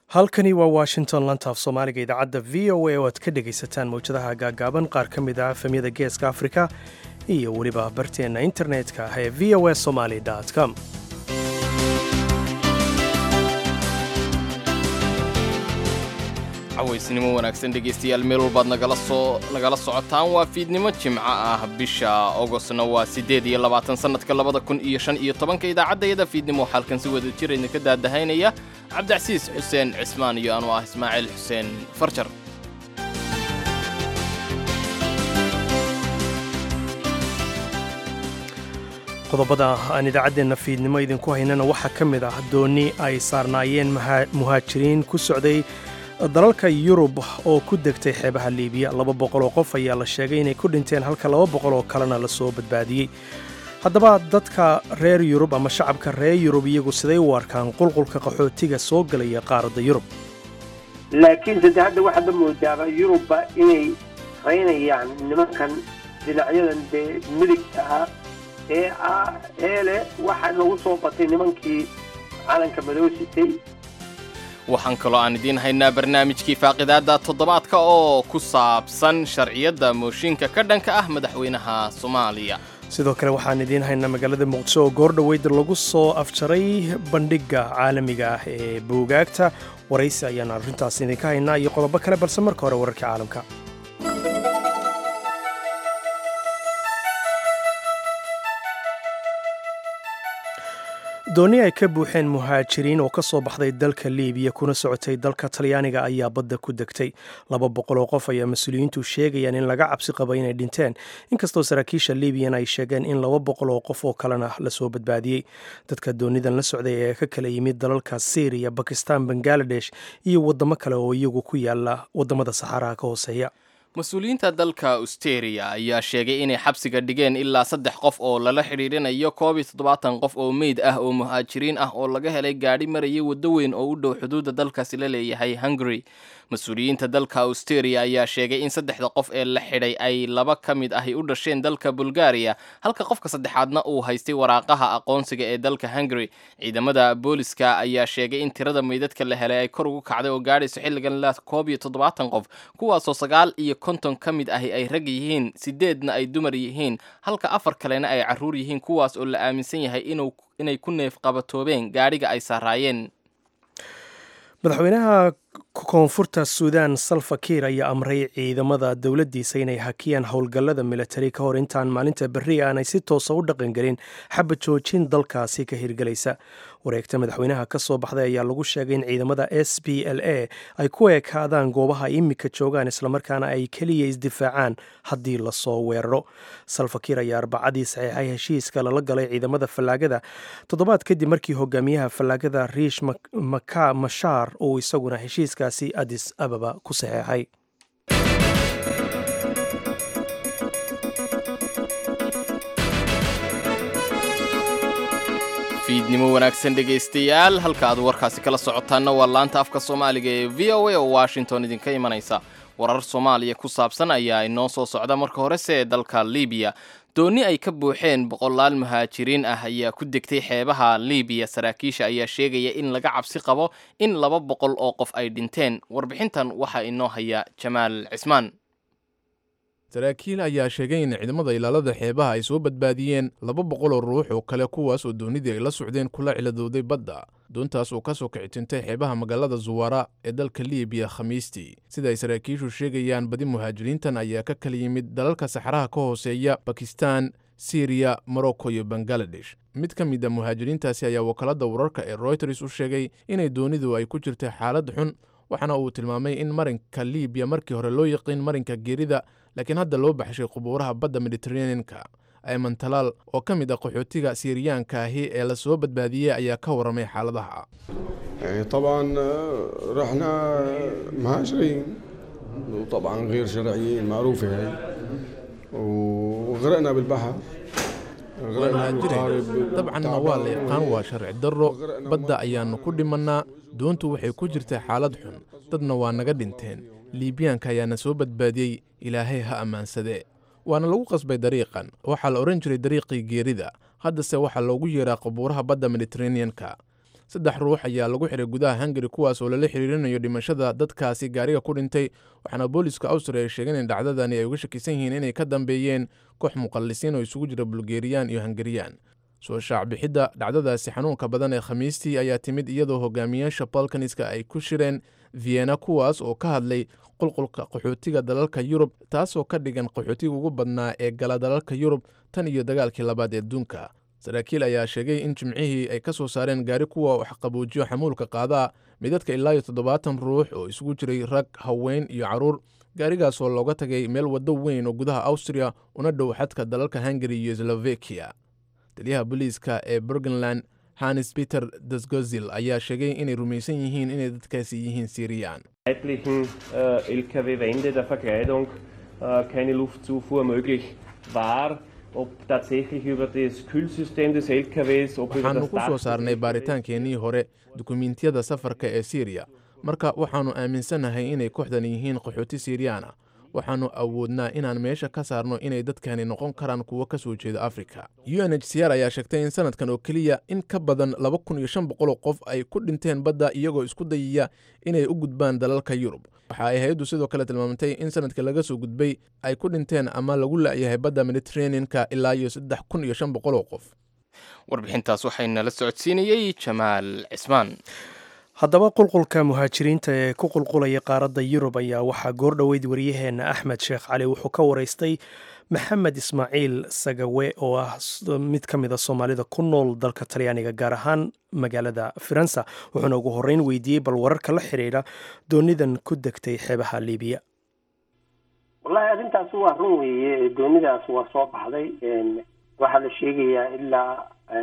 halkani waa washington lantaaf soomaaliga idaacadda v o a oo aad ka dhegaysataan mawjadaha gaagaaban qaar ka mid ah efemyada geeska afrika iyo weliba barteenna internetka ah ee v o a somaly com cawaysnimo wanaagsan dhegaystayaal meel walbaad nagala soo nagala socotaan waa fiidnimo jimco ah bisha ogostna waa siddeed iyo labaatan sannadka labada kun iyo shan iyo tobanka idaacaddayada fiidnimo waxaa halkan si wada jir idinka daadahaynaya cabdicasiis xuseen cismaan iyo anuu ah ismaaciil xuseen farjar qodobada aan idaacaddeenna fiidnimo idinku haynana waxaa ka mid ah doonni ay saarnaayeen muhaajiriin ku socday dalalka yurub oo ku degtay xeebaha liibiya laba boqol oo qof ayaa la sheegay inay ku dhinteen halka laba boqol oo kalena la soo badbaadiyey haddaba dadka reer yurub ama shacabka reer yurub iyagu siday u arkaan qulqulka qaxootiga soo gelaya qaaradda yurub laakiin sadde hadda waxaad la moodaaba yurubba inay raynayaan nimankan dhinacyadan dee midigta ah ee ah ee leh waxa nagu soo batay nimankii calanka madoo sitay waxaan kaloo aan idiin haynaa barnaamijkii faaqidaadda toddobaadka oo ku saabsan sharciyadda mooshinka ka dhanka ah madaxweynaha soomaaliya sidoo kale waxaan idiin haynaa magaalada muqdisho oo goordhoweyd lagu soo afjaray bandhigga caalamiga ah ee buugaagta waraysi ayaan arrintaas idinka haynaa iyo qodobo kale balse marka hore wararka caalamka doonni ay ka buuxeen muhaajiriin oo ka soo baxday dalka liibiya kuna socotay dalka talyaaniga ayaa badda ku degtay laba boqol oo qof ayaa mas-uuliyiintu sheegayaan in laga cabsi qaba inay dhinteen inkastoo saraakiisha liibiyan ay sheegeen in laba boqol oo qof oo kalena lasoo badbaadiyey dadka doonidan la socday ee ka kala yimid dalalka syriya bakistan bangaladesh iyo waddamo kale oo iyagu ku yaala waddamada saxaaraha ka hooseeya mas-uuliyiinta dalka austeria ayaa sheegay inay xabsiga dhigeen ilaa saddex qof oo lala xidhiidhinayo koob iyo toddobaatan qof oo meyd ah oo muhaajiriin ah oo laga helay gaadhi maraya waddo weyn oo u dhow xuduudda dalkaasi la leeyahay hungary mas-uuliyiinta dalka austeria ayaa sheegay in saddexda qof ee la xidhay ay laba ka mid ahi u dhasheen dalka bulgaariya halka qofka saddexaadna uu haystay waraaqaha aqoonsiga ee dalka hungary ciidamada booliska ayaa sheegay in tirada meydadka la helay ay kor ugu kacday oo gaadhayso xilligan la koob iyo toddobaatan qof kuwaasoo sagaal iyo konton ka mid ahi ay rag yihiin sideedna ay dumar yihiin halka afar kalena ay carruur yihiin kuwaas oo la aaminsan yahay inay ku neef qabatoobeen gaadhiga ay saaraayeen madaxweynaha koonfurta suudaan salva kiir ayaa amray ciidamada dowladdiisa inay hakiyaan howlgallada militari ka hor intaan maalinta berri aanay si toosa u dhaqangelin xaba joojin dalkaasi ka hirgelaysa wareegta madaxweynaha ka soo baxday ayaa lagu sheegay in ciidamada s b l a ay ku ekaadaan goobaha ay imika joogaan islamarkaana ay keliya isdifaacaan haddii lasoo weeraro salva kiir ayaa arbacadii saxiixay heshiiska lala galay ciidamada fallaagada toddobaad kadib markii hogaamiyaha fallaagada riish maka mashaar uu isaguna heshiiskaasi adis ababa ku saxeexay fiidnimo wanaagsan dhegaystayaal halka aad warkaasi kala socotaanna waa laanta afka soomaaliga ee v o a oo washington idinka imanaysa warar soomaaliya ku saabsan ayaa inoo soo socda marka horese ee dalka liibiya doonni ay ka buuxeen boqolaal muhaajiriin ah ayaa ku degtay xeebaha liibiya saraakiisha ayaa sheegaya in laga cabsi qabo in laba boqol oo qof ay dhinteen warbixintan waxaa inoo haya jamaal cismaan saraakiil ayaa sheegay in ciidamada ilaalada xeebaha ay soo badbaadiyeen laba boqol oo ruux oo kale kuwaas oo doonidii ay la socdeen kula ciladooday badda doontaas oo ka soo kicitintay xeebaha magaalada zuwara ee dalka liibiya khamiistii sida ay saraakiishu sheegayaan badi muhaajiriintan ayaa ka kala yimid dalalka saxaraha ka hooseeya bakistan siriya morocco iyo bangaladesh mid ka mid a muhaajiriintaasi ayaa wakaaladda wararka ee royters u sheegay inay doonidu ay ku jirtay xaalad xun waxaana uu tilmaamay in marinka liibiya markii hore loo yaqiin marinka geerida laakiin hadda loo baxshay qubuuraha badda mediteraneanka ayman talaal oo ka mid ah qaxootiga siiriyaanka ahi ee la soo badbaadiyey ayaa ka warramay xaaladaha طبعا رحنا مهاجرين وطبعا غير شرعيين معروفة هاي وغرقنا بالبحر dabcanna waa la yaqaan waa sharci darro badda ayaannu ku dhimannaa doontu waxay ku jirtay xaalad xun dadna waa naga dhinteen liibiyaanka ayaana soo badbaadiyey ilaahay ha ammaansadee waana lagu qasbay dariiqan waxaa la odhan jiray dariiqii geerida haddase waxaa loogu yeeraa qabuuraha badda mediteraneanka saddex ruux ayaa lagu xiray gudaha hungari kuwaas oo lala xiriirinayo dhimashada dadkaasi gaariga ku dhintay waxaana booliska awstriya ay sheegeen in dhacdadani ay uga shakisan yihiin inay ka dambeeyeen koox muqallisiin oo isugu jira bulgeriyaan iyo hungariyaan soo shaacbixidda dhacdadaasi xanuunka badan ee khamiistii ayaa timid iyadoo hogaamiyaasha balkaniska ay ku shireen vienna kuwaas oo ka hadlay qulqulka qaxootiga dalalka yurub taasoo ka dhigan qaxootiga ugu badnaa ee gala dalalka yurub tan iyo dagaalkii labaad ee adduunka saraakiil ayaa sheegay in jimcihii ay ka soo saareen gaari kuwa wax qaboojiyo xamuulka qaadaa midadka ilaa iyo toddobaatan ruux oo isugu jiray rag haween iyo carruur gaarigaasoo looga tagay meel waddo weyn oo gudaha awstriya una dhow xadka dalalka hungari iyo slovakiya taliyaha booliiska ee burgenland hannes peter dasgozil ayaa sheegay inay rumaysan yihiin inay dadkaasi yihiin siiriyaan seitlichen äh, Lkw-Wände der Verkleidung äh, keine Luftzufuhr möglich war. Ob tatsächlich über das Kühlsystem des LKWs, ob über waxaanu das ku Dach soo des saarnay LKWs baaritaankeennii hore dukumiintiyada safarka ee siiriya marka waxaannu aaminsanahay inay kooxdan yihiin qaxooti siiriyaana waxaannu awoodnaa inaan meesha ka saarno inay dadkani noqon karaan kuwo ka soo jeeda afrika u n h c r ayaa sheegtay in sanadkan oo keliya in ka badan laba kun iyo shan boqol oo qof ay ku dhinteen badda iyagoo isku dayaya inay u gudbaan dalalka yurub waxa ay hay-addu sidoo kale tilmaamtay in sanadka laga soo gudbay ay ku dhinteen ama lagu la'yahay badda mediterranean-ka ilaa iyo saddex kun iyo shan boqol oo qof warbixintaas waxaynala socodsiinayey jamaal cismaan haddaba qulqulka muhaajiriinta ee ku qulqulaya qaaradda yurub ayaa waxaa goordhoweyd waryaheena axmed sheekh cali wuxuu ka waraystay maxamed ismaaciil sagawe oo ah s- mid ka mid a soomaalida ku nool dalka talyaaniga gaar ahaan magaalada faransa wuxuuna ugu horreyn weydiiyey bal wararka la xidhiidha doonidan ku degtay xeebaha liibiya wallahi arrintaas waa run weeye doonidaas waa soo baxday n waxaa la sheegayaa ilaa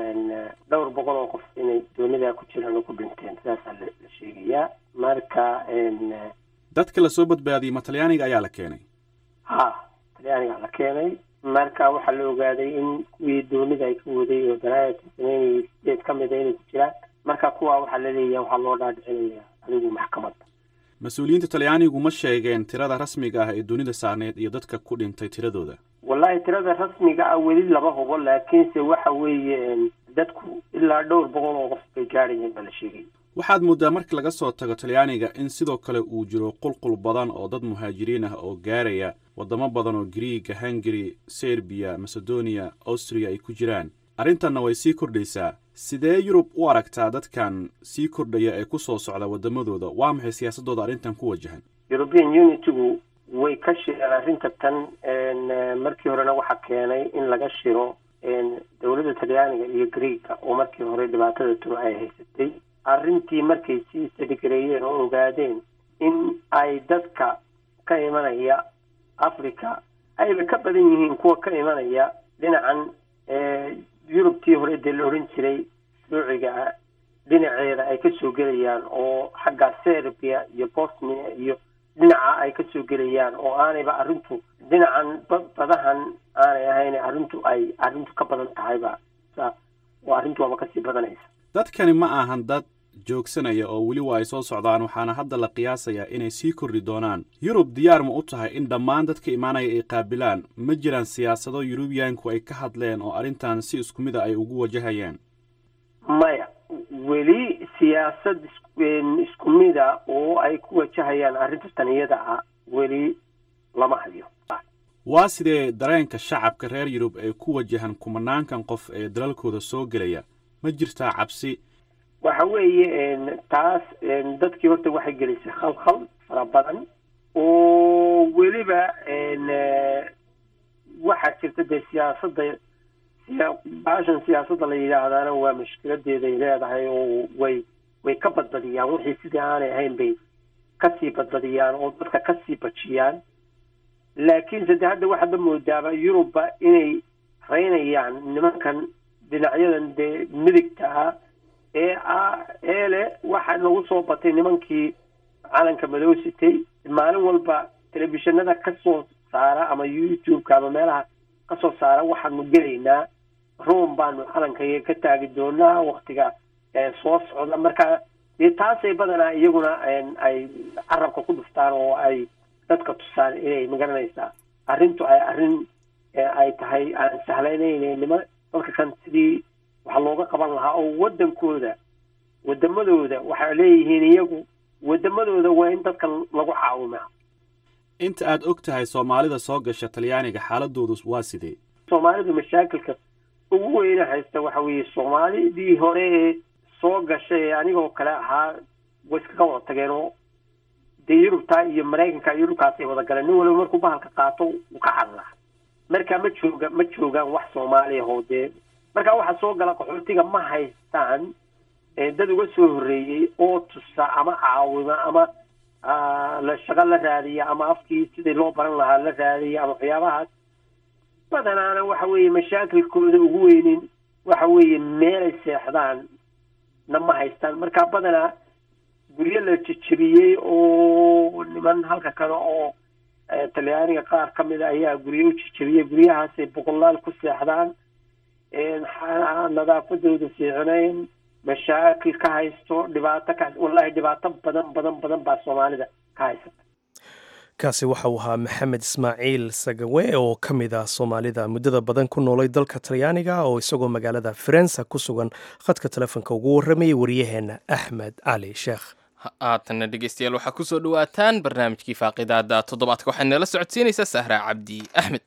n dhowr boqol oo qof inay doonidaa ku jiraan oo ku dhinteen sidaasaa la la sheegayaa marka n dadka la soo badbaadiyey ma talyaaniga ayaa la keenay ha talyaaniga la keenay marka waxaa la ogaaday in kuwii doonida ay ka waday oo dalaayadka sameynayay sideed ka mid a inay ku jiraan marka kuwaa waxaa la leeyahay waxaa loo dhaadhicinaya adigu maxkamadda mas-uuliyiinta talyaanigu ma sheegeen tirada rasmiga ah ee dunida saarneed iyo dadka ku dhintay tiradooda wallahi tirada rasmiga ah weli lama hubo laakiinse waxa weeye n dadku ilaa dhowr boqol oo qof bay gaadhayeen baa la sheegay waxaad mooddaa marka laga soo tago talyaaniga in sidoo kale uu jiro qulqul badan oo dad muhaajiriin ah oo gaaraya waddamo badan oo griiga hungari serbiya macedonia austriya ay ku jiraan arrintanna way sii kordhaysaa sidee yurub u aragtaa dadkan sii kordhaya ee ku soo socda waddamadooda waa maxay siyaasaddooda arrintan ku wajahan european unitygu way ka shireen arrinta tan n markii horena waxaa keenay in laga shiro n dowladda talyaaniga iyo greega oo markii hore dhibaatada turo ay haysatay arrintii markay sii sadigareeyeen oo ogaadeen in ay dadka ka imanaya africa ayba ka badan yihiin kuwa ka imanaya dhinacan yurubtii hore dee la odhan jiray ruuciga ah dhinaceeda ay ka soo gelayaan oo xagga serbia iyo bosnia iyo dhinaca ay ka soo gelayaan oo aanayba arrintu dhinacan ba- badahan aanay ahayn arrintu ay arrintu ka badan tahayba sa oo arrintu waaba kasii badanaysa dadkani ma ahan dad joogsanaya oo weli waa ay soo socdaan waxaana hadda la qiyaasayaa inay sii kordhi doonaan yurub diyaar ma u tahay in dhammaan dadka imaanaya ay qaabilaan ma jiraan siyaasado yurubiyaanku ay ka hadleen oo arrintan si isku mid a ay ugu wajahayaan maya weli siyaasad is- isku mida oo ay ku wajahayaan arrinta tan iyada ah weli lama hayo waa sidee dareenka shacabka reer yurub ee ku wajahan kumanaankan qof ee dalalkooda soo gelaya ma jirtaa cabsi waxa weeye n taas n dadkii horta waxay gelisay khalkhal fara badan oo weliba n waxaa jirta dee siyaasadda siya- baashan siyaasadda la yidhaahdaana waa mushkiladeeday leedahay oo way way ka badbadiyaan wixii sidii aanay ahayn bay kasii badbadiyaan oo dadka kasii bajiyaan laakiinse de hadda waxaadba moodaaba yurubba inay raynayaan nimankan dhinacyadan dee midigta ah ee ah ee leh waxaa nagu soo batay nimankii calanka madow sitay maalin walba telefishinada ka soo saara ama youtube-ka ama meelaha ka soo saara waxaanu gelaynaa room baanu calankayaga ka taagi doonaa waktiga ee soo socda marka dee taasay badanaa iyaguna n ay carabka ku dhuftaan oo ay dadka tusaan inay magaranaysaa arrintu ay arrin ee ay tahay aan sahlaynayne nima dadka kan sidii waxa looga qaban lahaa oo waddankooda wadamadooda waxay leeyihiin iyagu wadamadooda waa in dadka lagu caawimaa inta aad og tahay soomaalida soo gasha talyaaniga xaaladoodu waa sidee soomaalidu mashaakilka ugu weyne haysta waxa weeye soomaalidii hore ee soo gashay ee anigoo kale ahaa way iskaga wada tageen oo dee yurubta iyo maraykanka iyo dhulkaas ay wada galeen nin waliba markuu bahalka qaato uu ka cararaa marka ma jooga ma joogaan wax soomaaliya oo dee marka waxaa soo gala qaxootiga ma haystaan dad uga soo horreeyey oo tusa ama caawima ama la shaqo la raadiya ama afkii sidii loo baran lahaa la raadiya ama waxyaabahaas badanaana waxa weeye mashaakilkooda ugu weynin waxa weeye meelay seexdaan na ma haystaan marka badanaa guryo la jejebiyey oo niman halka kale oo talyaaniga qaar ka mida ayaa guryo u jejebiyey guryahaasay boqolaal ku seexdaan nadaafadooda fiicnayn mashaakil ka haysto dhibaato ka wallahi dhibaato badan badan badan baa soomaalida ka haysata kaasi waxa uu ahaa maxamed ismaaciil sagawe oo ka mid ah soomaalida muddada badan ku noolay dalka talyaaniga oo isagoo magaalada farensa ku sugan khadka telefoonka ugu warramayay wariyaheenna axmed cali sheekh haatanna dhegeystayaal waxaa kusoo dhawaataan barnaamijkii faaqidaada toddobaadka waxaa nala socodsiinaysaa sahra cabdi axmed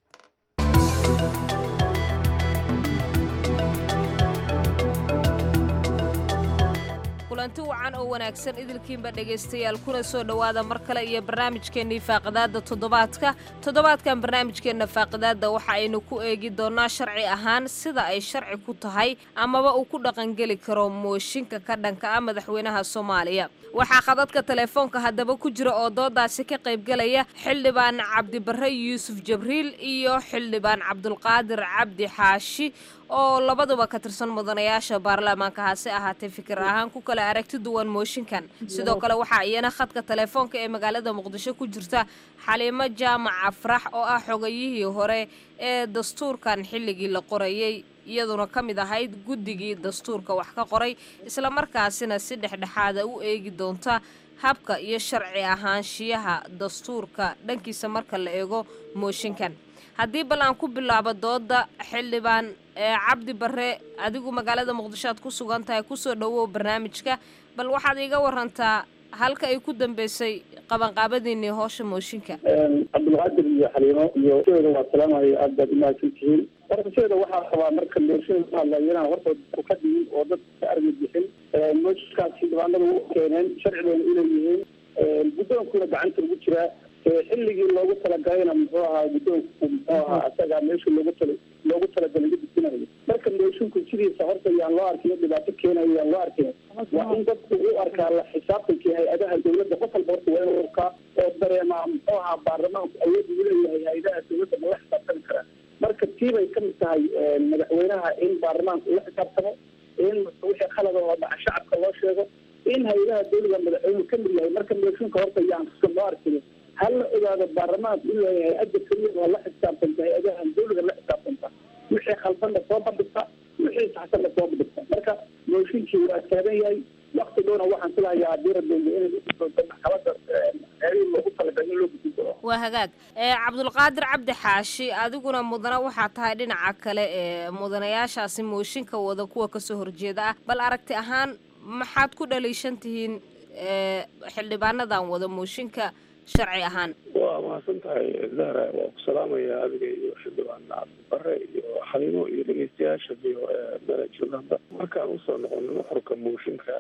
kulanti wacan oo wanaagsan idilkiinba dhegaystayaal kuna soo dhowaada mar kale iyo barnaamijkeennii faaqidaadda toddobaadka toddobaadkan barnaamijkeenna faaqidaadda waxa aynu ku eegi doonnaa sharci ahaan sida ay sharci ku tahay amaba uu ku dhaqangeli karo mooshinka ka dhanka ah madaxweynaha soomaaliya waxaa khadadka teleefoonka haddaba ku jira oo doodaasi ka qaybgalaya xildhibaan cabdibarre yuusuf jabriil iyo xildhibaan cabdulqaadir cabdi xaashi oo labaduba ka tirsan mudanayaasha baarlamaanka hase ahaatee fikir ahaan ku kala aragti duwan mooshinkan sidoo kale waxaa iyana khadka teleefoonka ee magaalada muqdisho ku jirta xaliimo jaamac afrax oo ah xogayihii hore ee dastuurkan xilligii la qorayey iyaduna ka mid ahayd guddigii dastuurka wax ka qoray islamarkaasina si dhexdhexaada u eegi doonta habka iyo sharci ahaanshiyaha dastuurka dhankiisa marka la eego mooshinkan haddii bal aan ku bilaabo dooda xildhibaan cabdi barre adigu magaalada muqdisho aad ku sugan tahay kusoo dhowow barnaamijka bal waxaad iiga warantaa halka ay ku dambeysay qabanqaabadiinii hoosha mooshinka cabdulqaadir iyo xaliimo iyo sheeda waa salaamayo aad baad umahadsan tihiin horta sheeda waxaa rabaa marka mooshin ka hadlayana horta ka dhigin oo dad ka armi bixin mooshinkaas xildhibaanada u keeneen sharcigoona inay yihiin guddoonkuna gacanta ugu jiraa xilligii loogu talagalayna muxuu ahaa guddoonku muxuu ahaa isagaa meeshii loogu tala loogu talagalay la dejinayo marka moosinku sidiisa horta yaan loo arkin dhibaato keenayo yaan loo arkin waa in dadku u arkaa la xisaabtankii hay-adaha dowladda qof walba horta waa inuu arkaa oo dareemaa muxuu ahaa baarlamaanku awood uu leeyahay hay-adaha dowladda ma la xisaabtami karaa marka tii bay kamid tahay madaxweynaha in baarlamaanku ula xisaabtamo in wixii khalada oo dhaca shacabka loo sheego in hay-adaha dowliga madaxweynuhu kamid yahay marka mooshinka horta yaan loo arkin hal la ogaado baarlamaanku inuu yahay hay-adda keliya oo la xisaabtanta hay-adahan dowliga la xisaabtanta wixii khaldanna soo bandhigta wixii saxsanna soo bandhigta marka mooshinkii waa taagan yahay wakti dhowna waxaan filayaa diira doonda inay ugu doonto maxkamada xeerihii loogu talagalay in loo gudin doono waa hagaag cabdulqaadir cabdi xaashi adiguna mudana waxaa tahay dhinaca kale ee mudanayaashaasi mooshinka wada kuwa kasoo horjeeda ah bal aragti ahaan maxaad ku dhaliishan tihiin xildhibaanadan wada mooshinka sharci ahaan waa mahadsan tahay zahra waa ku salaamaya adiga iyo xildhibaan cabdibare iyo xaliimo iyo dhegeystayaasha iyo meela joogaanba markaan usoo noqono nuxurka mooshinka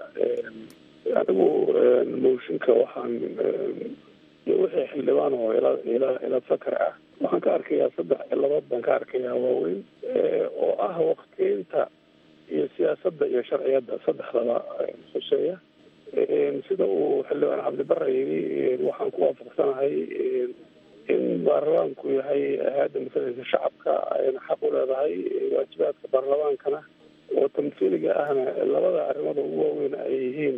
anigu mooshinka waxaan wixii xildhibaan oo ila ila ila fakar ah waxaan ka arkayaa saddex ciladood baan ka arkayaa waaweyn oo ah waktiinta iyo siyaasadda iyo sharciyadda saddexdaba xuseeya sida uu xildhibaan cabdibare yidhi waxaan ku waafaqsanahay in baarlamaanku yahay hay-adda masalaysa shacabka ayna xaq u leedahay waajibaadka baarlamaankana oo tamhiiliga ahna labada arrimood ugu waaweyn ay yihiin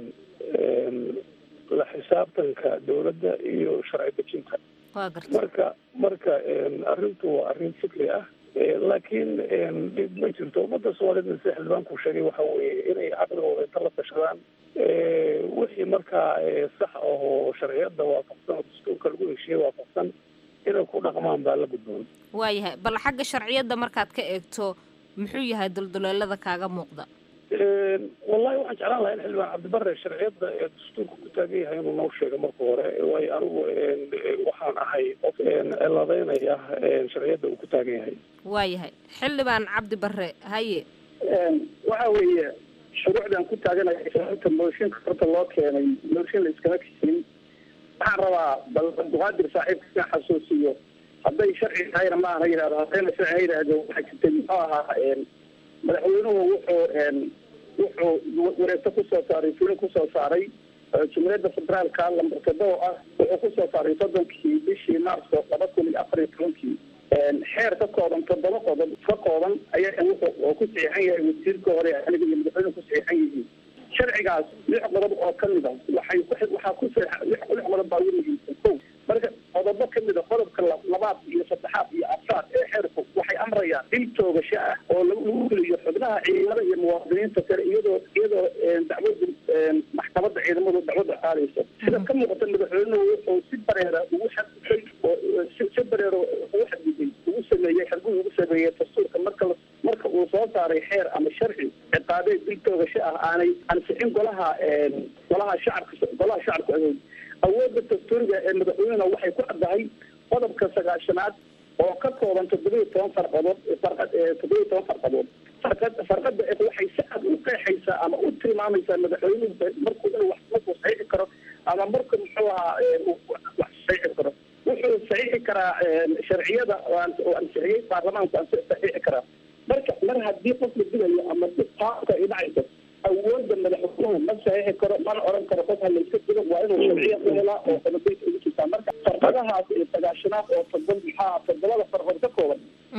la xisaabtanka dowladda iyo sharci dejinta marka marka arrintu waa arrin fikri ah laakiin dhib ma jirto ummadda soomaalida sida xildhibaanku sheegay waxa weeye inay caqligooda inta la tashadaan wixii markaa sax ahoo sharciyadda waafaqsan oo dastuurka lagu heshiiyey waafaqsan inay ku dhaqmaan baa la gudboon waayahay bal xagga sharciyadda markaad ka eegto muxuu yahay dulduleelada kaaga muuqda wallahi waxaan jeclaan lahaa in xildhibaan cabdibare sharciyadda ee dastuurka ku taagan yahay inuu noo sheego marka hore waayo anigu waxaan ahay qof ciladeynaya sharciyadda uu ku taagan yahay waayahay xildhibaan cabdi bare haye waxa weeye shuruucdan ku taaganaya sababta mooshinka horta loo keenay mooshin la iskama keenin waxaan rabaa bal abduqaadir saaxiibka inaan xasuusiyo hadday sharci tahayna ma aha yidhahdo haddayna sharci ha yidhaahdo waxaa jirtay muxuu ahaa madaxweynuhu wuxuu wuxuu wareegto kusoo saaray fulin kusoo saaray jumhuuriyadda federaalka lambar toddoba ah wuxuu kusoo saaray soddonkii bishii maarso laba kun iyo afar iyo tobankii xeer ka kooban toddoba qodob ka kooban ayaa wuxuu ku saxiixan yahay wasiirka hore aniga iyo madaxweynuhu ku saxiixan yihiin sharcigaas lix qodob oo kamid a waxay waxaa ku lix qodob baa ugu muhiimsan ko marka qodobo kamid a qodobka labaad iyo saddexaad iyo afraad ee xeerku waxay amrayaan dil toogasho ah oo lagu geliyo xubnaha ciidamada iyo muwaadiniinta kale iyadoo iyadoo dacwada maxkamadda ciidamadu dacwadda qaadayso sida ka muuqata madaxweynuhu wuxuu si bareera ugu xadgudbay oo si bareera ugu xadgudbay ugu sameeyey xadgud ugu sameeyey dastuurka marka marka uu soo saaray xeer ama sharci ciqaabeed dil toogasho ah aanay ansixin golaha golaha shacabka golaha shacabka awood awoodda dastuuriga ee madaxweynena waxay ku caddahay qodobka sagaashanaad oo ka kooban toddobiyo toban farqadood farqad toddobiyo toban farqadood farqad farqada waxay si cad u qeexaysaa ama u tilmaamaysaa madaxweynuhu markuu inuu wax markuu saxiixi karo ama marku muxuu ahaa wax saxiixi karo wuxuu saxiixi karaa sharciyada oo ansixiyey baarlamaanku aan saxiixi karaa marka mar haddii qof la dilayo ama si taabka ay dhacayso awoodda madaxweynuhu ma saxiixi karo mana oran karo qof halayska dilo waa inuu sharciya ku helaa oo qodobaysa ugu jirtaa marka farqadahaas iyo sagaashanaad oo todob maxaa toddobada farqood ka kooban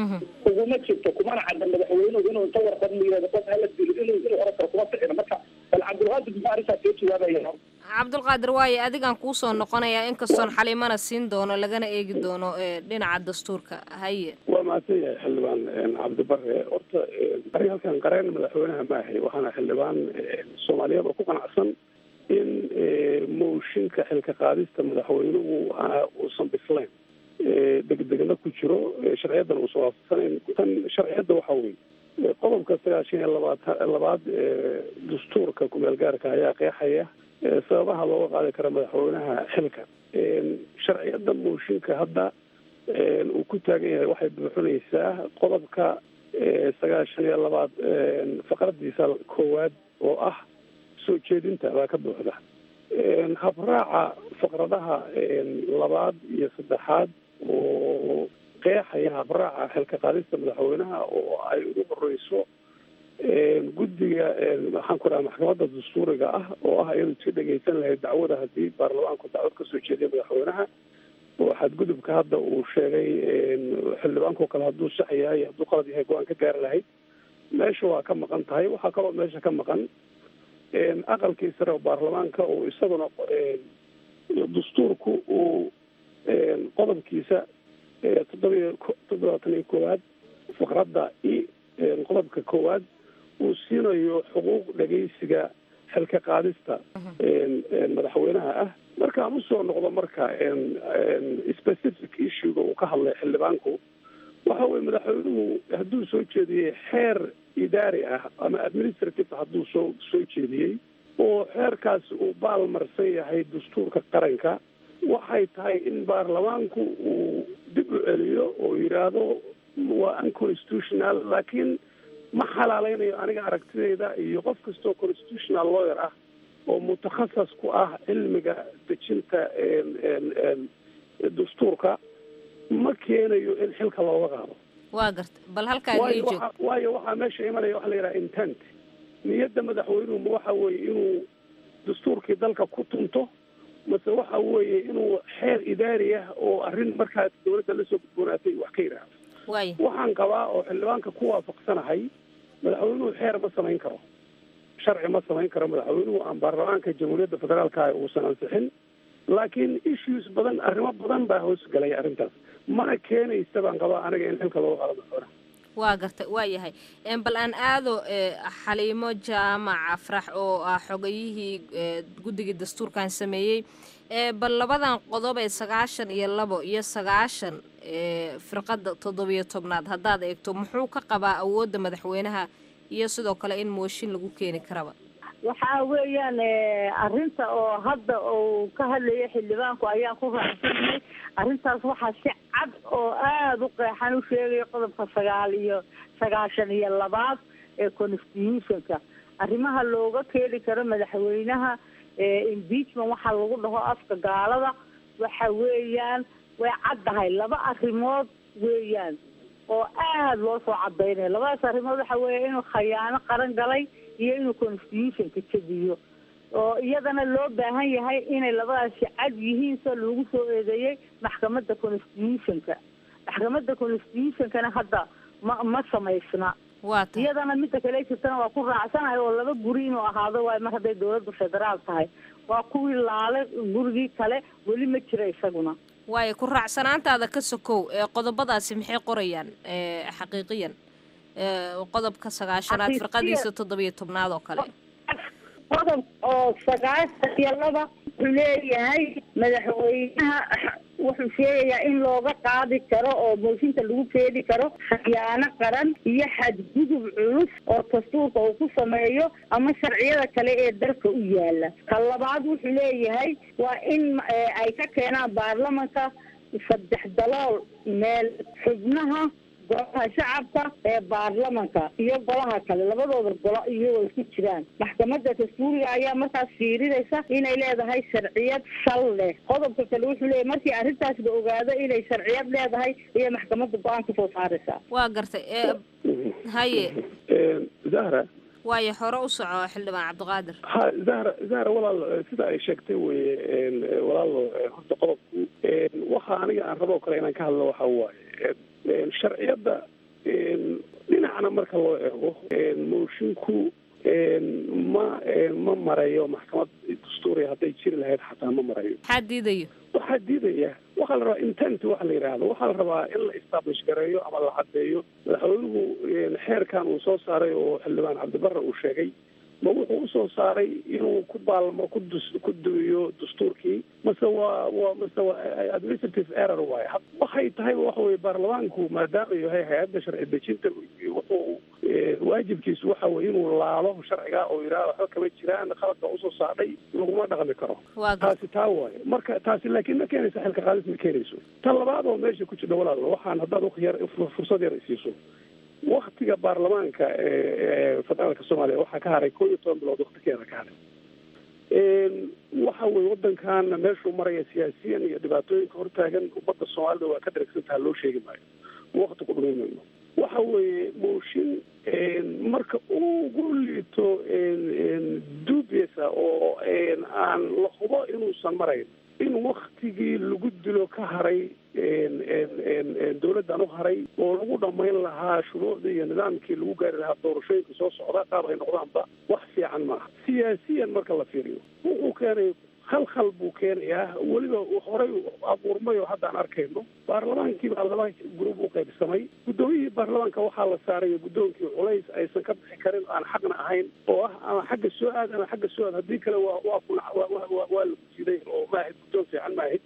uguma jirto kumana cadda madaxweynuhu inuu inta warqad la yihahdo qof hala dilo inuu inuu oran karo kuma ficina marka bal cabdulqaadir muxuu arrintaas soo jawaabaya cabdulqaadir waaye adigaan kuusoo noqonayaa inkastoon xaliimana siin doono lagana eegi doono dhinaca dastuurka haye waa mahadsan yahay xildhibaan cabdibare horta arrin halkan qareen madaxweynaha ma ahay waxaana xildhibaan soomaaliyeed oo ku qanacsan in mooshinka xilka qaadista madaxweynuhu uusan bislayn degdegna ku jiro sharciyaddan uusan waafaqsanayn tan sharciyadda waxa weye qodobka sagaashan iyo labaad labaad dastuurka kumeel gaarka ayaa qeexaya sababaha looga qaadi kara madaxweynaha xilka sharciyadda mooshinka hadda uu ku taagan yahay waxay buuxinaysaa qodobka sagaashan iyo labaad faqradiisa koowaad oo ah soo jeedinta baa ka buuxda habraaca faqradaha labaad iyo saddexaad oo qeexaya habraaca xilka qaadista madaxweynaha oo ay ugu horeyso guddiga maxaan ku dhaha maxkamadda dastuuriga ah oo ah iyadu si dhegeysan lahayd dacwada haddii baarlamaanku dacwad kasoo jeediya madaxweynaha oo xadgudubka hadda uu sheegay xildhibaanko kale hadduu sax yahay hadduu qalad yahay go-aan ka gaari lahayd meesha waa ka maqan tahay waxaa kaloo meesha ka maqan aqalkii sare oo baarlamaanka oo isaguna dastuurku uu qodobkiisa toddobiyo toddobaatan iyo koowaad faqradda i qodobka koowaad uu siinayo xuquuq dhegeysiga xilka qaadista madaxweynaha ah markaan usoo noqdo marka specific issuega uu ka hadlay xildhibaanku waxa weye madaxweynuhu hadduu soo jeediyey xeer idaari ah ama administrative hadduu soo soo jeediyey oo xeerkaasi uu baalmarsan yahay dastuurka qaranka waxay tahay in baarlamaanku uu dib u celiyo oo yidhaahdo waa unconstitutional laakiin ma xalaaleynayo aniga aragtidayda iyo qof kastoo constitutional lawyer ah oo mutakhasas ku ah cilmiga dejinta dastuurka ma keenayo in xilka looga qaado waa garta bal halkaa waayo waxa waayo waxaa meesha imanaya waxa la yidhaha intent niyadda madaxweynuhu ma waxa weeye inuu dastuurkii dalka ku tunto mase waxa weeye inuu xeer idaari ah oo arrin markaas dawladda lasoo gudboonaatay wax ka yidhaahdo waay waxaan qabaa oo xildhibaanka ku waafaqsanahay madaxweynuhu xeer ma samayn karo sharci ma samayn karo madaxweynuhu aan baarlamaanka jamhuuriyadda federaalka uusan ansixin laakiin issues badan arrimo badan baa hoos galaya arrintaas mana keenaysa baan qabaa aniga in xilka looga qaado madaxweynaha waa garta waa yahay bal aan aado xaliimo jaamac afrax oo ah xogayihii guddigii dastuurkan sameeyey bal labadan qodob ee sagaashan iyo labo iyo sagaashan firqadda toddobiyo tobnaad haddaad eegto muxuu ka qabaa awoodda madaxweynaha iyo sidoo kale in mooshin lagu keeni karaba waxaa weeyaan arrinta oo hadda uu ka hadlaya xildhibaanku ayaan ku raacsanay arrintaas waxaa si cad oo aada u qeexan u sheegaya qodobka sagaal iyo sagaashan iyo labaad ee constitutionka arrimaha looga keeni karo madaxweynaha impeachment waxaa lagu dhaho afka gaalada waxa weeyaan way caddahay laba arrimood weeyaan oo aada loo soo cadaynayo labadaas arrimood waxa weeya inuu khayaano qaran galay iyo inuu constitutionka jebiyo oo iyadana loo baahan yahay inay labadaasi cad yihiin soo lagu soo eedeeyey maxkamadda constitutionka maxkamadda constitutionkana hadda ma ma samaysna waata iyadana midda kale jirtana waa ku raacsanahay oo laba guri inuu ahaado waayo mar hadday dawladdu federaal tahay waa kuwii laale gurigii kale weli ma jira isaguna waayo ku raacsanaantaada ka sokow ee qodobadaasi maxay qorayaan xaqiiqiyan qodobka sagaashanaad Xaqiiqiyan- firqadiisa toddobiyo tobnaad oo kale qodob oo sagaashan iyo laba wuxuu leeyahay madaxweynaha wuxuu sheegayaa in looga qaadi karo oo mooshinka lagu keeni karo khiyaano qaran iyo xadgudub culus oo dastuurka uu ku sameeyo ama sharciyada kale ee dalka u yaala ka labaad wuxuu leeyahay waa in eh, ay ka keenaan baarlamanka saddex dalool meel xubnaha golaha shacabka ee baarlamanka iyo golaha kale labadooda golo iyagoo isku jiraan maxkamadda dastuuriga ayaa markaas fiirinaysa inay leedahay sharciyad sal leh qodobka kale wuxuu leeyahy markii arrintaas la ogaado inay sharciyad leedahay iyo maxkamadda go-aan kasoo saaraysaa waa gartay ee haye zahra waayo hore u soco xildhibaan cabdiqaadir ha zahra zahra walaal sida ay sheegtay weye walaalo horta qodobku waxa aniga aan rabo kale inaan ka hadlo waxa waaye sharciyadda dhinacna marka loo eego moshinku ma ma marayo maxkamad dastuuriya hadday jiri lahayd xataa ma marayo maxaa diidayo waxaa diidaya waxaa la rabaa intent waxa la yidhaahdo waxaa la rabaa in la establish gareeyo ama la caddeeyo madaxweynuhu xeerkan uu soo saaray oo xildhibaan cabdibarre uu sheegay ma wuxuu usoo saaray inuu ku baalmo ku dus ku duwiyo dastuurkii mase waa waa mase waa administrative error waaye waxay tahay waxa weye baarlamaanku maadaama yahay hay-adda sharci dejinta wuxuu waajibkiisu waxa weye inuu laalo sharciga oo yidhaha waxba kama jiraan qaladka usoo saadhay laguma dhaqmi karo waa gar taasi taa waaye marka taasi laakiin ma keenaysa xilka qaadis ma keenayso ta labaad oo meesha ku jirta walaal waxaan haddaad waqti yar fursad yar isiiso waktiga baarlamaanka ee federaalka soomaaliya waxaa ka haray koo iyo toban bilood waktigeeda ka haray waxa weye wadankan meeshuu maraya siyaasiyan iyo dhibaatooyinka hortaagan ummadda soomaalida waa ka daragsantaha loo sheegi maayo wakti ku dhumi mayno waxa weeye mooshin marka ugu liito dubiasa oo aan la hubo inuusan marayn in waktigii lagu dilo ka haray dawladdan u haray oo lagu dhamayn lahaa shuruucdii iyo nidaamkii lagu gaari lahaa doorashooyinka soo socda qaab ay noqdaanba wax fiican maaha siyaasiyan marka la fiiriyo wuxuu keenay khalkhal buu keenayaa weliba horey abuurmay oo hadda aan arkayno baarlamaankii baa laba gurub u qaybsamay guddoomiyihii baarlamaanka waxaa la saaray guddoonkii culays aysan ka bixi karin aan xaqna ahayn oo ah ama xagga soo aad ama xagga soo aad haddii kale waa waa ku waa la kujiday oo maahid guddoon fiican maahid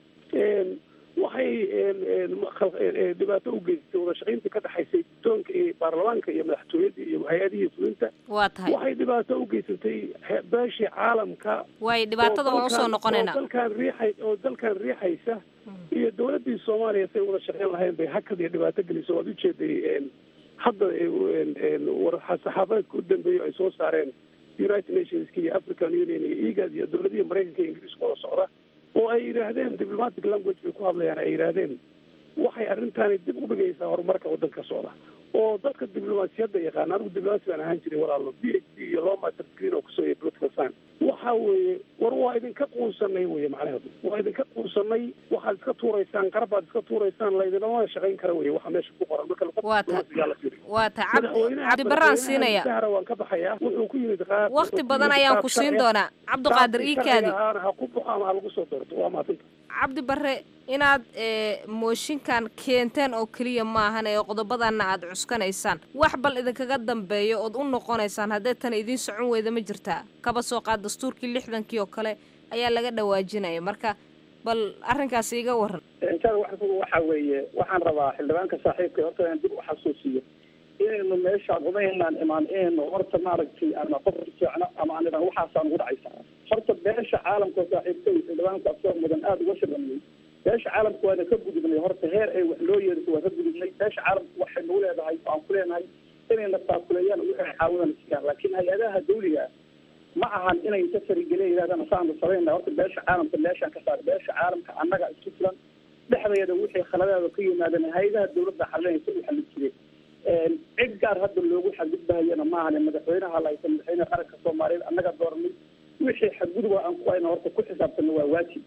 waxay dhibaato u geystay wada shaqayntii ka dhexaysay guddoonka iyo baarlamaanka iyo madaxtooyadii iyo hay-adihii fulinta waa tahay waxay dhibaato u geysatay beeshii caalamka waayo dhibaatada waan usoo noqonaynaa oo dalkan riixay oo dalkan riixaysa iyo dawladdii soomaaliya say wada shaqayn lahayn bay hakad iyo dhibaato gelisay waad ujeeday hadda saxaafadeedka u dambeeya ay soo saareen united nationska iyo african union iyo egad iyo dawladihii maraykanka iyo ingiriiska wada socda oo ay yidhaahdeen diplomatic language bay ku hadlayaan ay yidhaahdeen waxay arrintaani dib u dhigaysaa horumarka waddanka socda oo dadka diblomaasiyadda yaqaana anigu diblomaasi baan ahaan jiray walaalo b h d iyo law master degree oo kusoo political science waxa weeye war waa idinka quunsanay weye macnaheedu waa idinka quunsanay waxaad iska tuuraysaan qarbaad iska tuuraysaan laydinama shaqayn kara weye waxa meesha ku qoran marka waa ta la fiiriyo waa ta cabdi madaxweynaha cabdibaraan siinaya sahra waan ka baxayaa wuxuu ku yimid qaar wakti badan ayaan ku siin doonaa cabdiqaadir iikaadi ahaana ha ku baxo ama ha lagu soo doorto waa maasanta cabdi barre inaad ee, mooshinkan keenteen oo keliya maahan ee qodobadanna aad cuskanaysaan wax bal idinkaga dambeeyo ood u noqonaysaan haddee tan idiin socon weyda ma jirtaa kaba soo qaad dastuurkii lixdankii oo kale ayaa laga dhawaajinaya marka bal arrinkaas iiga waran intada waxa waxa weeye waxaan rabaa xildhibaanka saaxiibka horta inaan dib u xasuusiyo inaynu meeshaan umaynaan imaan inaynu horta maaragtay ama qof fiicno ama aan idhan waxaasaan ugu dhacaysa horta beesha caalamka oo saaxiibtay xildhibaanka asoo mudan aada uga shaqeeyey beesha caalamka waana ka gudubnay horta heer ay wax loo yeeriso waa ka gudubnay beesha caalamka waxay nagu leedahay aan ku leenahay inayna taakuleeyaan wixii caawidan siiyaan laakiin hay-adaha dawliga ma ahan inay inta farigelin yidhahdaan saanu samayna horta beesha caalamka meeshaan ka saar beesha caalamka annaga isku filan dhexdeeda wixii khaladeeda ka yimaadeen hay-adaha dawladda xalinaysa u xallin jireen cid gaar hadda loogu xadgudbahayana maahane madaxweynaha lahaysa madaxweynaha qaranka soomaaliyeed annaga dooranay wixii xadgudubaa aan ku hayna horta ku xisaabtana waa waajib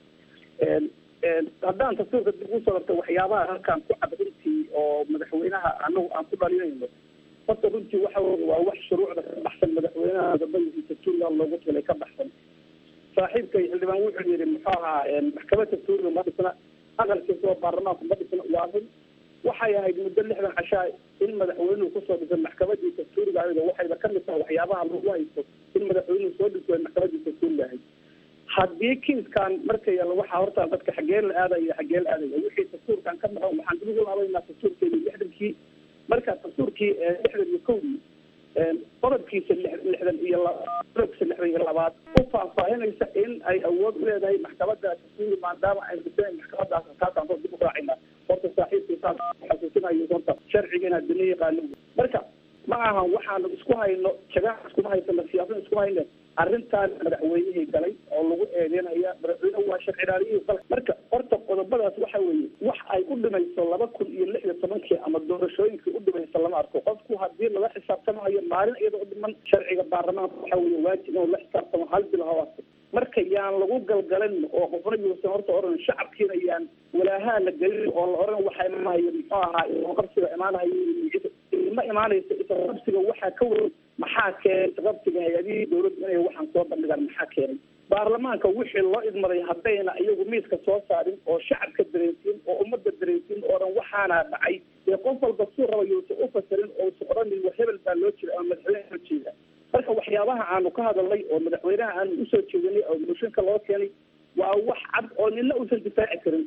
haddaan tasuurka dib usoo darta waxyaabaha halkaan ku cad runtii oo madaxweynaha anagu aan ku dhalinayno horta runtii waxa weye waa wax shuruucda ka baxsan madaxweynaha gabadiisa tuuriga loogu tilay ka baxsan saaxiibkay xildhibaan wuxuu yidhi muxuu ahaa maxkamadda tuuriga ma dhisna aqalkiisa oo baarlamaanku ma dhisna waa run waxay ahayd muddo lixdan cashaa in madaxweynuhu kusoo dhisay maxkamadiisa tuuriga ayada waxayba ka mid tahay waxyaabaha lagu haysto in madaxweynuhu soo dhiso maxkamadiisa tuuriga ahayd haddii kiiskan markay waxaa horta dadka xagee la aadaya xagee la aadaya wixii dastuurkan ka maqan waxaan dib ugu laabaynaa dastuurkeedii lixdankii marka dastuurkii lixdan iyo kowdii qodobkiisa lixdan iyo qodobkiisa lixdan iyo labaad u faahfaahinaysa in ay awood u leedahay maxkamada dastuuri maadaama ay dhiseen maxkamadaas kaasaan soo dib u raacina horta saaxiibkiisaas xasuusinayo horta sharciga inaad dina yaqaano marka ma ahan waxaanu isku hayno jagaa iskuma haysano siyaasada iskuma hayne arrintaan madaxweynihii galay oo lagu eedeynaya madaxweyne waa sharci ilaaliyihii dalka marka horta qodobadaas waxa weeye wax ay u dhimayso laba kun iyo lix iyo tobankii ama doorashooyinkii u dhimayso lama arko qofku haddii lala xisaabtamayo maalin iyada u dhiman sharciga baarlamaanka waxa weeye waajib inuu la xisaabtamo hal bil hawaasta marka yaan lagu galgalin oo qofna yuusan horta oran shacabkiina yaan walaahaa la gelin oo la oran waxa imaanayo muxuu ahaa qabsiga imaanayo ma imaanayso isqabsiga waxaa ka weyn maxaa keenay isqabsiga hay-adihii dawladdu inay waxaan soo bandhigaan maxaa keenay baarlamaanka wixii loo idmaday haddayna iyagu miiska soo saarin oo shacabka dareensiin oo ummadda dareensiin oo dhan waxaana dhacay dee qof walba suu raba yuusan u fasirin oo usan odhanin wa hebel baa loo jira ama madaxweyne loo jeeda marka waxyaabaha aanu ka hadalnay oo madaxweynaha aanu usoo jeedinay oo mooshinka loo keenay waa wax cad oo nina uusan difaaci karin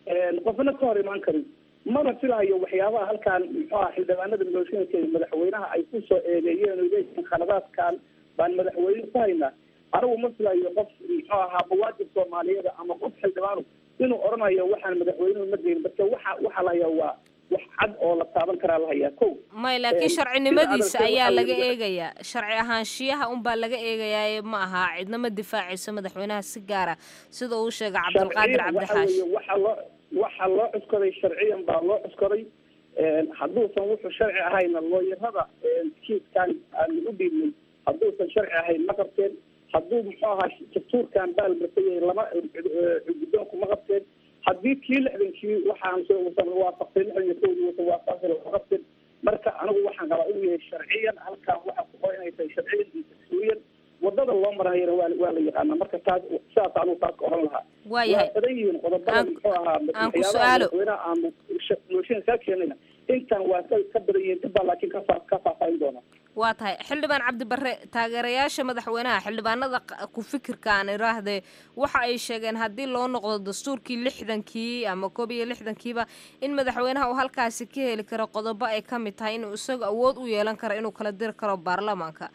qofna ka hor imaan karin mana filahayo waxyaabaha halkaan muxuu aha xildhibaanada mooshinka madaxweynaha ay kusoo eedeeyeen oo leeyihiin khaladaadkan baan madaxweyne ku haynaa anigu ma filayo qof muxuu ahaa muwaadin soomaaliyeed ama qof xildhibaanu inuu odhanayo waxaan madaxweynuhu ma geyn marka waxa waxaa la hayaa waa wax cad oo la taaban karaa la hayaa ko may laakiin sharcinimadiisa ayaa laga eegayaa sharci ahaanshiyaha unbaa laga eegayaa ma aha cidna ma difaacayso madaxweynaha si gaara sida uu sheegay cabdulqaadir cabdixaashi waxa loo waxaa loo cuskaday sharciyan baa loo cuskaday hadduusan wuxuu sharci ahayna looyarada kiiskan aanu u dhiibnay hadduusan sharci ahayn ma qabteen hadduu muxuu ahaa dastuurkan baalmartay lama guddoonku ma qabteen haddii kii lixdankii waxaan usan waafaqtay lixdan iyo kowdii usan waafaqtay lama qabteen marka anigu waxaan qabaa inuu yahay sharciyan halkaan waxa ku qoran inay tahay sharciyan iyo dastuuriyan wadada loo marayana waa waa la yaqaanaa marka taas sidaas anigu taas ka oran lahaa waayahay waa badan yihiin qodobada muxuu ahaa aan ku su-aalo madaxweynaha aanu mooshin kaa keenayna intan waa ka ka badan yihiin dib baa laakiin ka faa ka faahfaahin doona waa tahay xildhibaan cabdibare taageerayaasha madaxweynaha xildhibaanada ku fikirka aan iraahdee waxa ay sheegeen haddii loo noqdo dastuurkii lixdankii ama koob iyo lixdankiiba in madaxweynaha uu halkaasi ka heli karo qodobo ay ka mid tahay inuu isaga awood u yeelan karo inuu kala diri karo baarlamaanka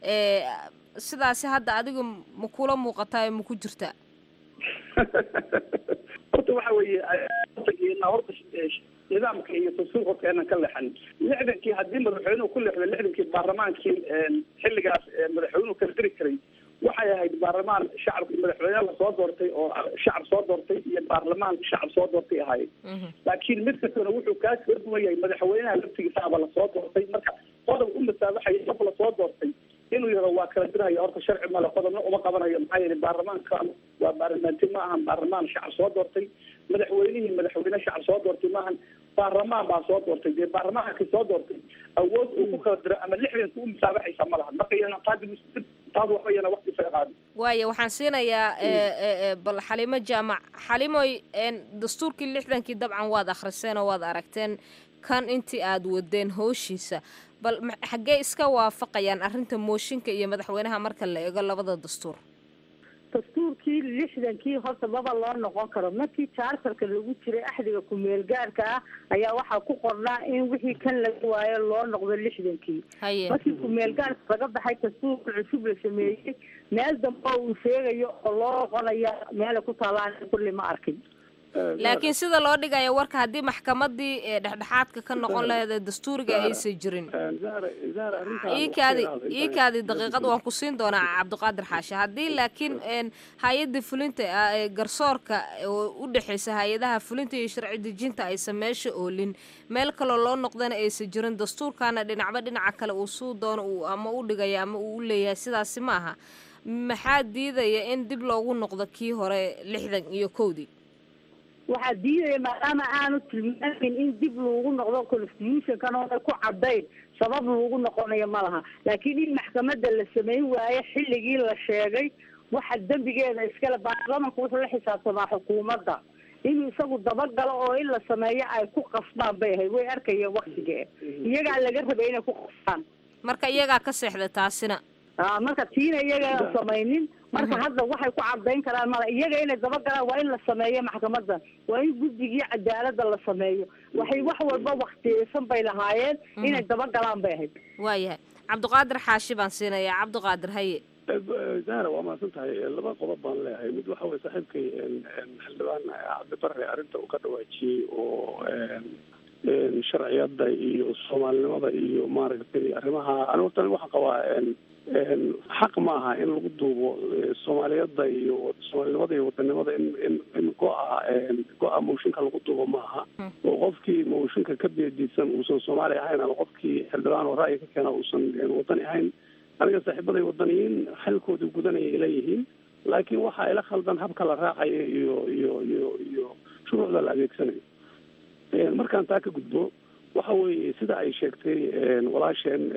sidaasi hadda adiga ma kula muuqataa ma ku jirtaa horta waxa weeye horta nidaamka iyo dastuurka keenan ka leexan lixdankii haddii madaxweynuhu ku leexdo lixdankii baarlamaankii xilligaas madaxweynuhu kala diri karay waxay ahayd baarlamaan shacab madaxweyne lasoo doortay oo shacab soo doortay iyo baarlamaan shacab soo doortay ahaayeen laakiin mid kastana wuxuu kaa kaga duwan yahay madaxweynaha laftigiisaaba lasoo doortay marka qodob u masaabaxaya qof lasoo doortay inuu yaro waa kala diraya horta sharci male qodobna uma qabanayo maxaa yeelay baarlamaanka waa baarlamaanti ma ahan baarlamaan shacab soo doortay madaxweynihii madaxweyne shacab soo doortay maahan baarlamaan baa soo doortay dee baarlamaankii soo doortay awood uu ku kala diro ama lixdanka u musaabaxaysa ma laha marka iyana qaadi taas waxba iyana waqti isaga qaadi waaya waxaan siinayaa bal xalimo jaamac xalimoy dastuurkii lixdankii dabcan waad akhriseen oo waad aragteen kan intii aad wadeen hooshiisa bal xaggee iska waafaqayaan arrinta mooshinka iyo madaxweynaha marka la eego labada dastuur dastuurkii lixdankii horta maba loo noqon karo markii charterka lagu jiray axdiga ku-meel gaarka ah ayaa waxaa ku qornaa in wixii kan laga waayo loo noqdo lixdankii haye markii ku-meel gaarka laga baxay dastuurka cusub la sameeyey meel dambe oo uu sheegayo oo loo noqonaya meela ku taalaan kulli ma arkin laakiin sida loo dhigaya warka haddii maxkamadii ee dhexdhexaadka ka noqon lahayd dastuuriga aysan jirin iikaadi iikaadi daqiiqad waan ku siin doonaa cabdiqaadir xaashe haddii laakiin een hay-adda fulinta ah ee garsoorka oo u dhexeysa hay-adaha fulinta iyo sharci dejinta aysan meesha oolin meel kaloo loo noqdana aysan jirin dastuurkana dhinacba dhinaca kale uu suu doono uu ama u dhigaya ama uu u leeyahay sidaasi ma aha maxaa diidaya in dib loogu noqdo kii hore lixdan iyo kowdii waxaa diidaya maadaama aanu tilmaamin in dib loogu noqdo constitutionkan oo ku cadayn sabab loogu noqonayo ma laha laakiin in maxkamadda la sameyn waayo xilligii la sheegay waxa dembigeeda iskale baarlamanku wuxuu la xisaabtamaa xukuumadda inuu isagu dabagalo oo in la sameeyo ay ku qasbaan bay ahayd way arkayeen waktigee iyagaa laga rabay inay ku qasbaan marka iyagaa ka seexda taasina a marka tiina iyaga samaynin marka hadda waxay ku cadayn karaan mala iyaga inay dabagalaan waa in la sameeyo maxkamadda waa in guddigii cadaalada la sameeyo waxay wax walba waktiyeysan bay lahaayeen inay dabagalaan bay ahayd waayahay cabdiqaadir xaashi baan siinayaa cabdiqaadir haye zahra waa mahadsan tahay laba qodob baan leeyahay mid waxa weye saaxiibkay xildhibaan cabdibare arrinta uu ka dhawaajiyey oo sharciyada iyo soomaalinimada iyo maaragtay arrimaha ani horta waxaan qabaa xaq maaha in lagu duubo soomaaliyada iyo soomaalinimada iyo wadanimada in in in go-a go-a mooshinka lagu duubo maaha oo qofkii mooshinka ka beedisan uusan soomaali ahayn ama qofkii xildhibaan oo ra'yi ka keena uusan wadani ahayn aniga saaxiibaday wadaniyiin xilkoodii gudanaya ay leeyihiin laakiin waxa ila khaldan habka la raacayo iyo iyo iyo iyo shuruucda la adeegsanayo markaan taa ka gudbo waxa weeye sida ay sheegtay walaasheen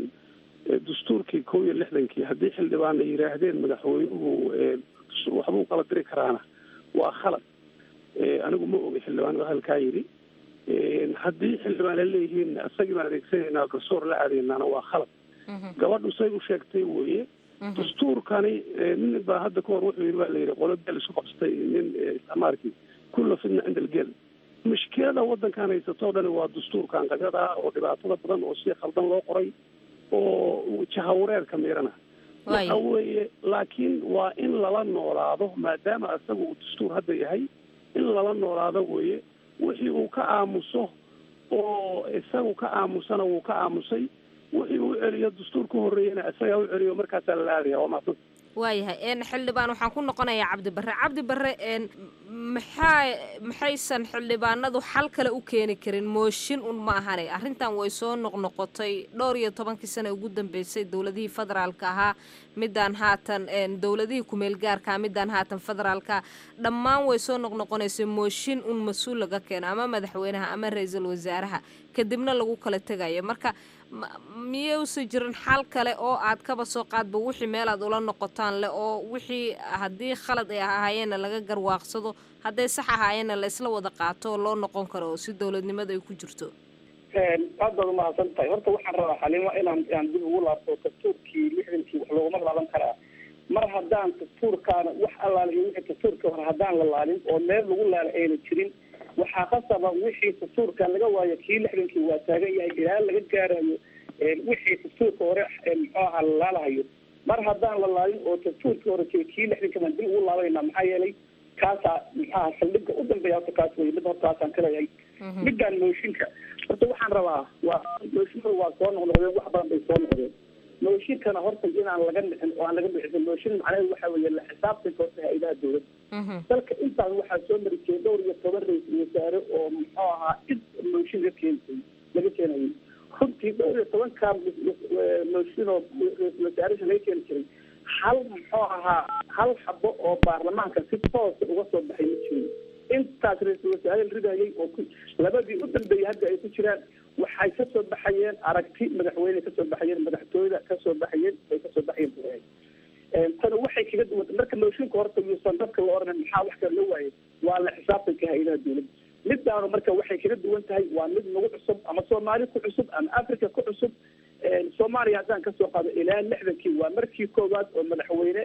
dastuurkii kow iyo lixdankii haddii xildhibaan ay yidhaahdeen madaxweynuhu waxbuu kala diri karaana waa khalad anigu ma ogi xildhibaan hadalkaa yidhi haddii xildhibaan ay leeyihiin isagii baan adeegsanaynaa garsoor la aadeynaana waa khalad gabadhu say u sheegtay weye dastuurkani nin baa hadda kahor wuxuu yidhi baa la yidhi qolo geel isku qabsatay nin isticmaalkii kulla fidna cinda algeel mushkilada wadankan haysatoo dhani waa dastuurkan qabyada oo dhibaatada badan oo si khaldan loo qoray oo jahawareerka miirana waxa weeye laakiin waa in lala noolaado maadaama isaga uu dastuur hadda yahay in lala noolaado weye wixii uu ka aamuso oo isagu ka aamusana wuu ka aamusay wixii uu celiyo dastuur ka horreeyana isagaa u celiyo markaasaa la aadaya waa maadsan waayahay n xildhibaan waxaan ku noqonayaa cabdi barre cabdi barre n maxaa maxaysan xildhibaanadu xal kale u keeni karin mooshin un ma ahane arrintan way soo noqnoqotay dhowr iyo tobankii sane ugu dambeysay dowladihii federaalka ahaa midaan haatan dowladihii kumeel gaarkaa midaan haatan federaalka dhammaan way soo noqnoqonaysay mooshin un mas-uul laga keeno ama madaxweynaha ama ra-iisul wasaaraha kadibna lagu kala tegayo marka miyuusan jirin xal kale oo aad kaba soo qaadba wixii meel aad ula noqotaan leh oo wixii haddii khalad ay ahaayeenna laga garwaaqsado hadday sax ahaayeenna la isla wada qaato oo loo noqon karo oo si dowladnimada ay ku jirto aad baad umahadsan tahay horta waxaan rabaa xalimo inaan aan dib ugu laabto dastuurkii lixdankii wax looguma laaban karaa mar haddaan dastuurkaana wax allaala iyo wixii dastuurka hore haddaan la laalin oo meel lagu laala ayna jirin waxaa qasaba wixii dastuurka laga waayo kii lixdankii waa taagan yahay ilaa laga gaarayo wixii dastuurka hore muxuu ahaa la laalahayo mar haddaan la laalin oo dastuurkii hore jira kii lixdanka baan dib ugu laabanayna maxaa yeelay kaasaa muxuaha saldhigga u dambeeya horta kaas wey mid horta kaasaan ka leeyahay midaan mooshinka horta waxaan rabaa waa mooshinadu waa soo noqnoqdeen wax badan bay soo noqdeen mooshinkana horta inaan laga dhicin oo aan laga dhicin mooshin macnaheedu waxa weeye la xisaabtanka horta hay-adaha dowladda dalka intaas waxaa soo mari jiray dhowr iyo toban ra-iisul wasaare oo muxuu ahaa cid mooshin laga keentay laga keenayay runtii dhowr iyo tobankaa mooshin oo ra-isul wasaaraha laga keeni jiray hal muxuu ahaa hal xabo oo baarlamaanka si toosa uga soo baxay ma jirin intaas ra-iisul wasaare la ridayay oo labadii u dambeeyay hadda ay ku jiraan waxay kasoo baxayeen aragti madaxweyne kasoo baxayeen madaxtooyada kasoo baxayeen ay kasoo baxayeen bureey tana waxay kaga duwanta marka mooshinka horta yuusan dadka la oranin maxaa wax kale loo waayay waa la xisaabtanka hay-adaha dowladda midaanu marka waxay kaga duwan tahay waa mid nagu cusub ama soomaali ku cusub ama africa ku cusub soomaaliya haddaan kasoo qaado ilaa lixdankii waa markii koowaad oo madaxweyne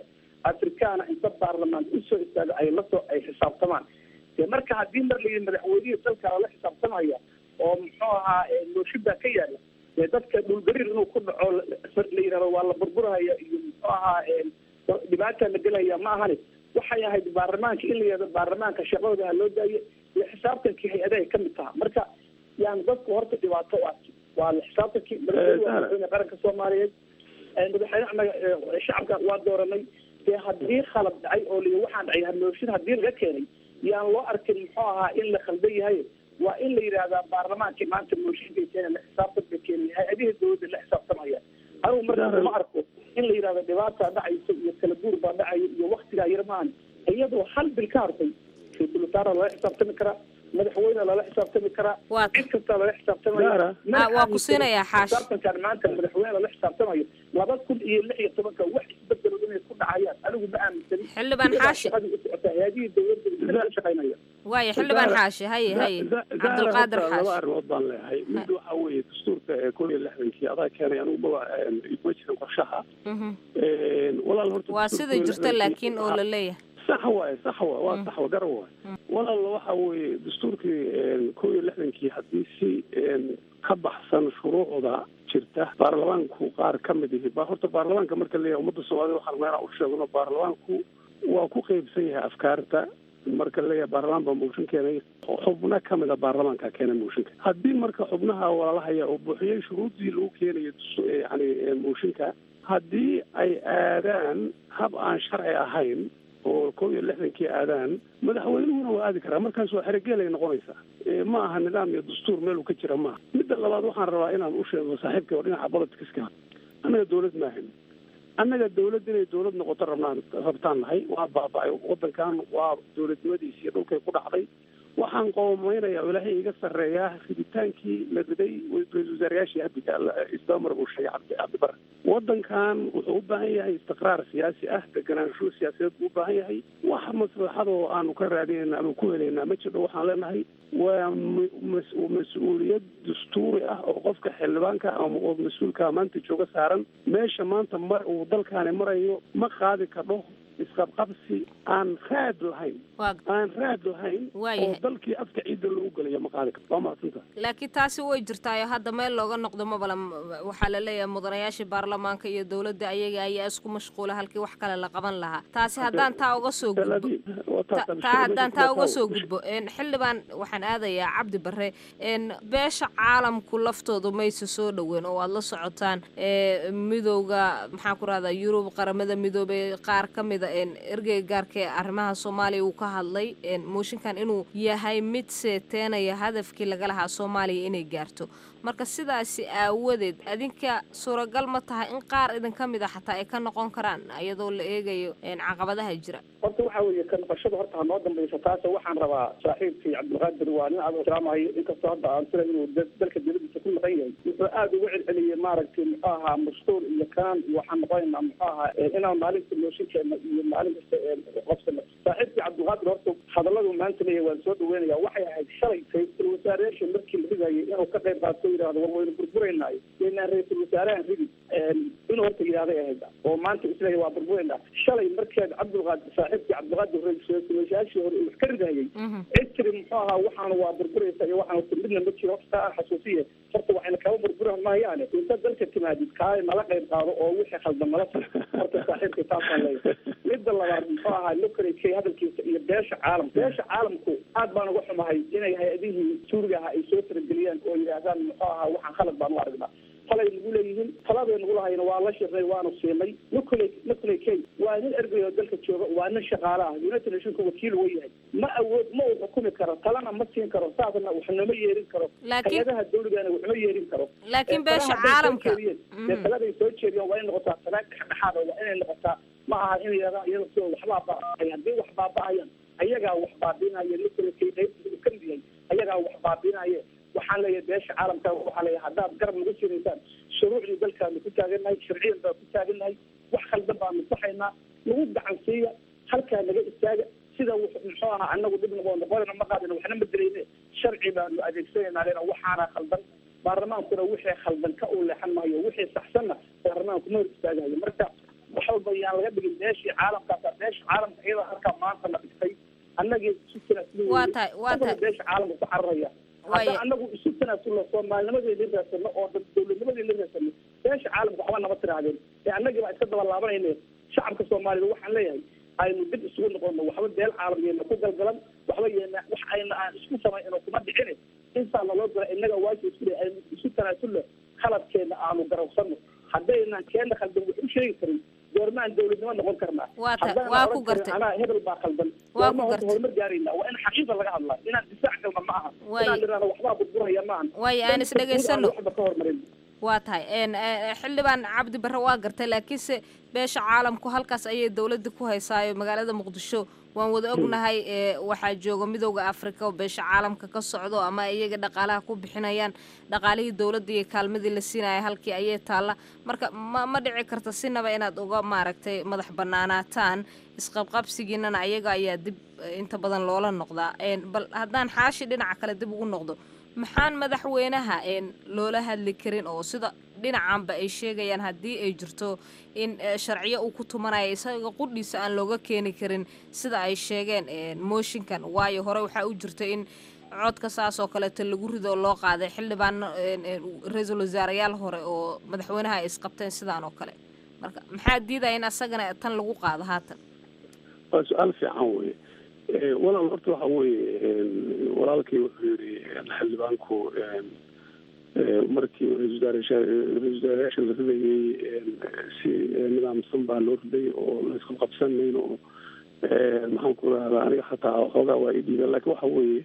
afrikaana inta baarlamaan usoo istaago ay lasoo ay xisaabtamaan dee marka haddii mar la yidhi madaxweynihii dalka lala xisaabtamaya oo muxuu ahaa mooshin baa ka yaala dee dadka dhulgariir inuu ku dhaco la yidhahdo waa la burburhaya iyo muxuu ahaa dhibaata la gelaya ma ahani waxay ahayd baarlamaanka in la yidhahdo baarlamaanka shaqadooda ha loo daayo iyo xisaabtankii hay-adahay ka mid taha marka yani dadku horta dhibaato u arki waa la xisaabtankii madaxweyne qaranka soomaaliyeed madaxweyne anaga shacabka waa dooranay dee haddii khalad dhacay oo la waxaan dhacay hamooshin haddii laga keenay yaan loo arkin muxuu ahaa in la khaldan yahay waa in la yidhahdaa baarlamaankii maanta mooshinkay keena la xisaabtanka keenay hay-adihii dowladda la xisaabtamaya anigu marka ma arko in la yidhahdo dhibaataa dhacayso iyo kala guur baa dhacayo iyo waktigaa yar maahan iyadoo hal bil ka hartay ra-iisul wasaara lala xisaabtami karaa madaxweyne lala xisaabtami karaa cid kasta lala xisaabtamaya waa ku siinayaa xaash xisaabtankan maanta madaxweyne lala xisaabtamayo laba kun iyo lix iyo tobanka wax isbedelo inay ku dhacayaan anigu ma aaminsani xildhibaan xaashi shaqadii u socota hay-adihii dowladda u shaqaynaya waayo xildhibaan xaashi haye haye cabdulqaadir laba xaashi arrimood baan leeyahay mid waxa weeye dastuurka ee kow iyo lixdankii adaa keenay anigu maba iguma jirin qorshaha walaal horta waa sida jirta laakiin oo la leeyahay sax waaye sax waa waa sax wa garan waaye walaal waxa weeye dastuurkii kow iyo lixdankii haddii si ka baxsan shuruucda jirta baarlamaanku qaar ka mid ihi ba horta baarlamaanka marka leeyahay ummadda soomaalida waxaan meelaa u sheegno baarlamaanku waa ku qeybsan yahay afkaarta marka leeyahay baarlamaan baa mooshin keenay xubno ka mid a baarlamaanka keenay mooshinka haddii marka xubnaha walaalahaya oo buuxiyey shuruuddii lagu keenayo yani mooshinka haddii ay aadaan hab aan sharci ahayn oo kow iyo lixdankii aadaan madaxweynuhuna waa aadi karaa markaas waa xeregeelay noqonaysaa ma aha nidaam iyo dastuur meel uu ka jira maaha midda labaad waxaan rabaa inaan u sheego saaxiibkay oo dhinaca politiska annaga dawlad maahan annaga dawlad inay dawlad noqoto rabnaan rabtaan nahay waa baaba-ay waddankan waa dawladnimadiisii dhulkay ku dhacday waxaan qoomaynayaa oo ilaahay iga sarreeyaa riditaankii la riday ra-isul wasaarayaashii abdiga isdamar uu sheegay cabdi cabdibare waddankan wuxuu u baahan yahay istiqraar siyaasi ah deganaansho siyaasadeed buu u baahan yahay wax maslaxadoo aanu ka raadinayna ama ku helaynaa ma jirto waxaan leenahay waa mas-uuliyad dastuuri ah oo qofka xildhibaanka ama oo mas-uulka maanta jooga saaran meesha maanta mar uu dalkaani marayo ma qaadi kadho isqabqabsi aan raad lahayn aan raad lahayn oo dalkii afka ciidda loogu gelaya ma qaadi karto waa mahadsanta laakiin taasi way jirtaayo hadda meel looga noqdo mabala waxaa la leeyahay mudanayaashii baarlamaanka iyo dowladda ayaga ayaa isku mashquula halkii wax kale la qaban lahaa taasi haddaan taa uga soo gudbo taa haddaan taa uga soo gudbo xildhibaan waxaan aadayaa cabdi bare beesha caalamku laftoodu mayse soo dhoween oo aad la socotaan midowga maxaan ku rahdaa yurub qaramada midoobay qaar ka mida ergeyga gaarka ee arrimaha soomaaliya uu ka hadlay mooshinkan inuu yahay mid seeteenaya hadafkii laga lahaa soomaaliya inay gaarto marka sidaasi aawadeed adinka suuragal ma tahay in qaar idinka mid a xataa ay ka noqon karaan iyadoo la eegayo caqabadaha jira horta waxa weeye ka noqoshada horta hanoo dambaysa taase waxaan rabaa saaxiibkii cabdilqaadir waa nin aad ixtiraamayo inkastoo hadda aan sila inuu dalka dibadiisa ku maqan yahay wuxuu aada uga celceliyey maaragtay muxuu ahaa mashquul iyo kaan iyo waxaan noqonaynaa muxuu ahaa inaan maalinta mooshinkeena iyo maalin kasta qabsano saaxiibkii cabdilqaadir horta hadalladu maanta leeyahay waan soo dhaweynaya waxay ahayd shalay ra-iisul wasaareyaasha markii la ridayay inuu ka qayb qaato yidhahdo war waynu burburaynaay inaan ra-iisul wasaarahan ridi inuu horta yidhahday ahayd oo maanta isleeyahay waa burburayna shalay markeed cabdilqaadir saaxiibkii cabdilqaadir ra-isul wasaarayaashii hore uu wax ka ridayay cid tiri muxuu ahaa waxaana waa burburaysa iyo waxaan horta midna ma jiro horta aan xasuusiye horta waxayna kaba burburan maayaane inta dalka timaadid kaale nala qayb qaado oo wixii khaldan nala tar horta saaxiibka taasaan leeyahay midda labaad muxuu ahaa nuclear hadalkiisa iyo beesha caalam beesha caalamku aad baan uga xumahay inay hay-adihii suuriga ahaa ay soo farageliyaan oo yidhaahdaan muxuu ahaa waxaan khalad baan u aragnaa talay nagu leeyihiin taladay nagu lahayna waa la shirnay waanu siinay nuclear nuclear key waa nin ergey oo dalka jooga waa nin shaqaale ah united nationka wakiil uu yahay ma awood ma uu xukumi karo talana ma siin karo saasna waxnama yeerin karo hay-adaha dawligana waxma yeerin karo laakiin beesha caalamka dee taladay soo jeediyaan waa inay noqotaa tala dhexdhexaada waa inay noqotaa ma aha in yadaan iyada sidoo waxbaa baaba'ay haddii wax baaba'ayaan ayagaa wax baabinaya nuclear key qaybta uu ka mid yahay ayagaa wax baabinaya waxaan leeyahay beesha caalamka waxaa leeyahay haddaad garab nagu sinaysaan shuruucdii dalkaanu ku taagannahay sharciyan baan ku taagannahay wax khaldan baanu saxaynaa nagu gacan siiya halkaa naga istaaga sida muxuu ahaa anagu dhib noqo noqonayna ma qaadina waxna ma dilayne sharci baanu adeegsanaynaa lena waxaana khaldan baarlamaankuna wixii khaldan ka u leexan maayo wixii saxsanna baarlamaanku ma hor istaagayo marka wax walba yaan laga dhigin beeshii caalamkaasa beesha caalamka iyada halkaa maanta la dhigtay annagii isu tanaasulay Waa tahay, waa tahay. beesha caalamka ku cararaya haddaan annagu isu tanaasulno soomaalinimadeedii raasano oo dad dowladnimadeedii raasano beesha caalamka waxba nama tirahdeen ee annagii baa iska daba laabanayne shacabka soomaalida waxaan leeyahay aynu dib isugu noqono waxba beel caalamkeena ku galgalan waxba yeena wax ayna aan isku samayno kuma dhicine intaa naloo dira innaga waajib isku leeyahay aynu isu tanaasulno khaladkeena aanu garowsano haddaynan keena khaldan wax u sheegi karin goormaan dowladnimo noqon karnaa Waa ta- Haddaanan waa oran ku karin gartay. anaa hebel baa khaldan Waa ku goormaan horta gartay. horumar gaarayna waa in xaqiiqa laga hadlaa inaan difaac galna ma aha Waay. inaan nidhahno waxbaa burburaya ma ahan Waay, aan is dhegaysano. waxba ka hormarin waa tahay een, eh, xildhibaan cabdi barre waa gartay laakiinse beesha caalamku halkaas ayay dowladda ku haysaayo magaalada muqdisho waan wada ognahay ee, waxaa jooga midowda afrika oo beesha caalamka ka socdo ama iyaga dhaqaalaha ku bixinayaan dhaqaalihii dowladda iyo kaalmadii la siinaya halkii ayay taalla marka ma ma dhici karta sinaba inaad uga maaragtay madax banaanaataan isqabqabsigiinana ayaga ayaa dib eh, inta badan loola noqdaa Een, bal haddaan xaashi dhinaca kale dib ugu noqdo maxaan madaxweynaha een loola hadli karin oo sida dhinacanba ay sheegayaan haddii ay jirto in eh, sharciyo uu ku tumanayo isaga qudhiisa aan looga keeni karin sida ay sheegeen een, mooshinkan waayo hore waxaa u jirta in codka saas oo kaleeto lagu rido oo loo qaaday xildhibaano een, een, ra-iisul wasaarayaal hore oo madaxweynaha ay isqabteen sidaan oo kale marka maxaa diidaya in asagana tan lagu qaado haatan waa su-aal fiican weye Eh, walaal horta waxa weeye een, walaalkii wuxuu yidhi een, xildhibaanku een, eh, markii ra-iisul wasaarayaasha ra-iisul wasaarayaasha la ridayey een, si eh, nidaamsan baa loo riday oo la isku qabsanayn oo een, maxaan ku rahdaa aniga xataa xoogaa waa ii dhiiban laakiin waxa weeye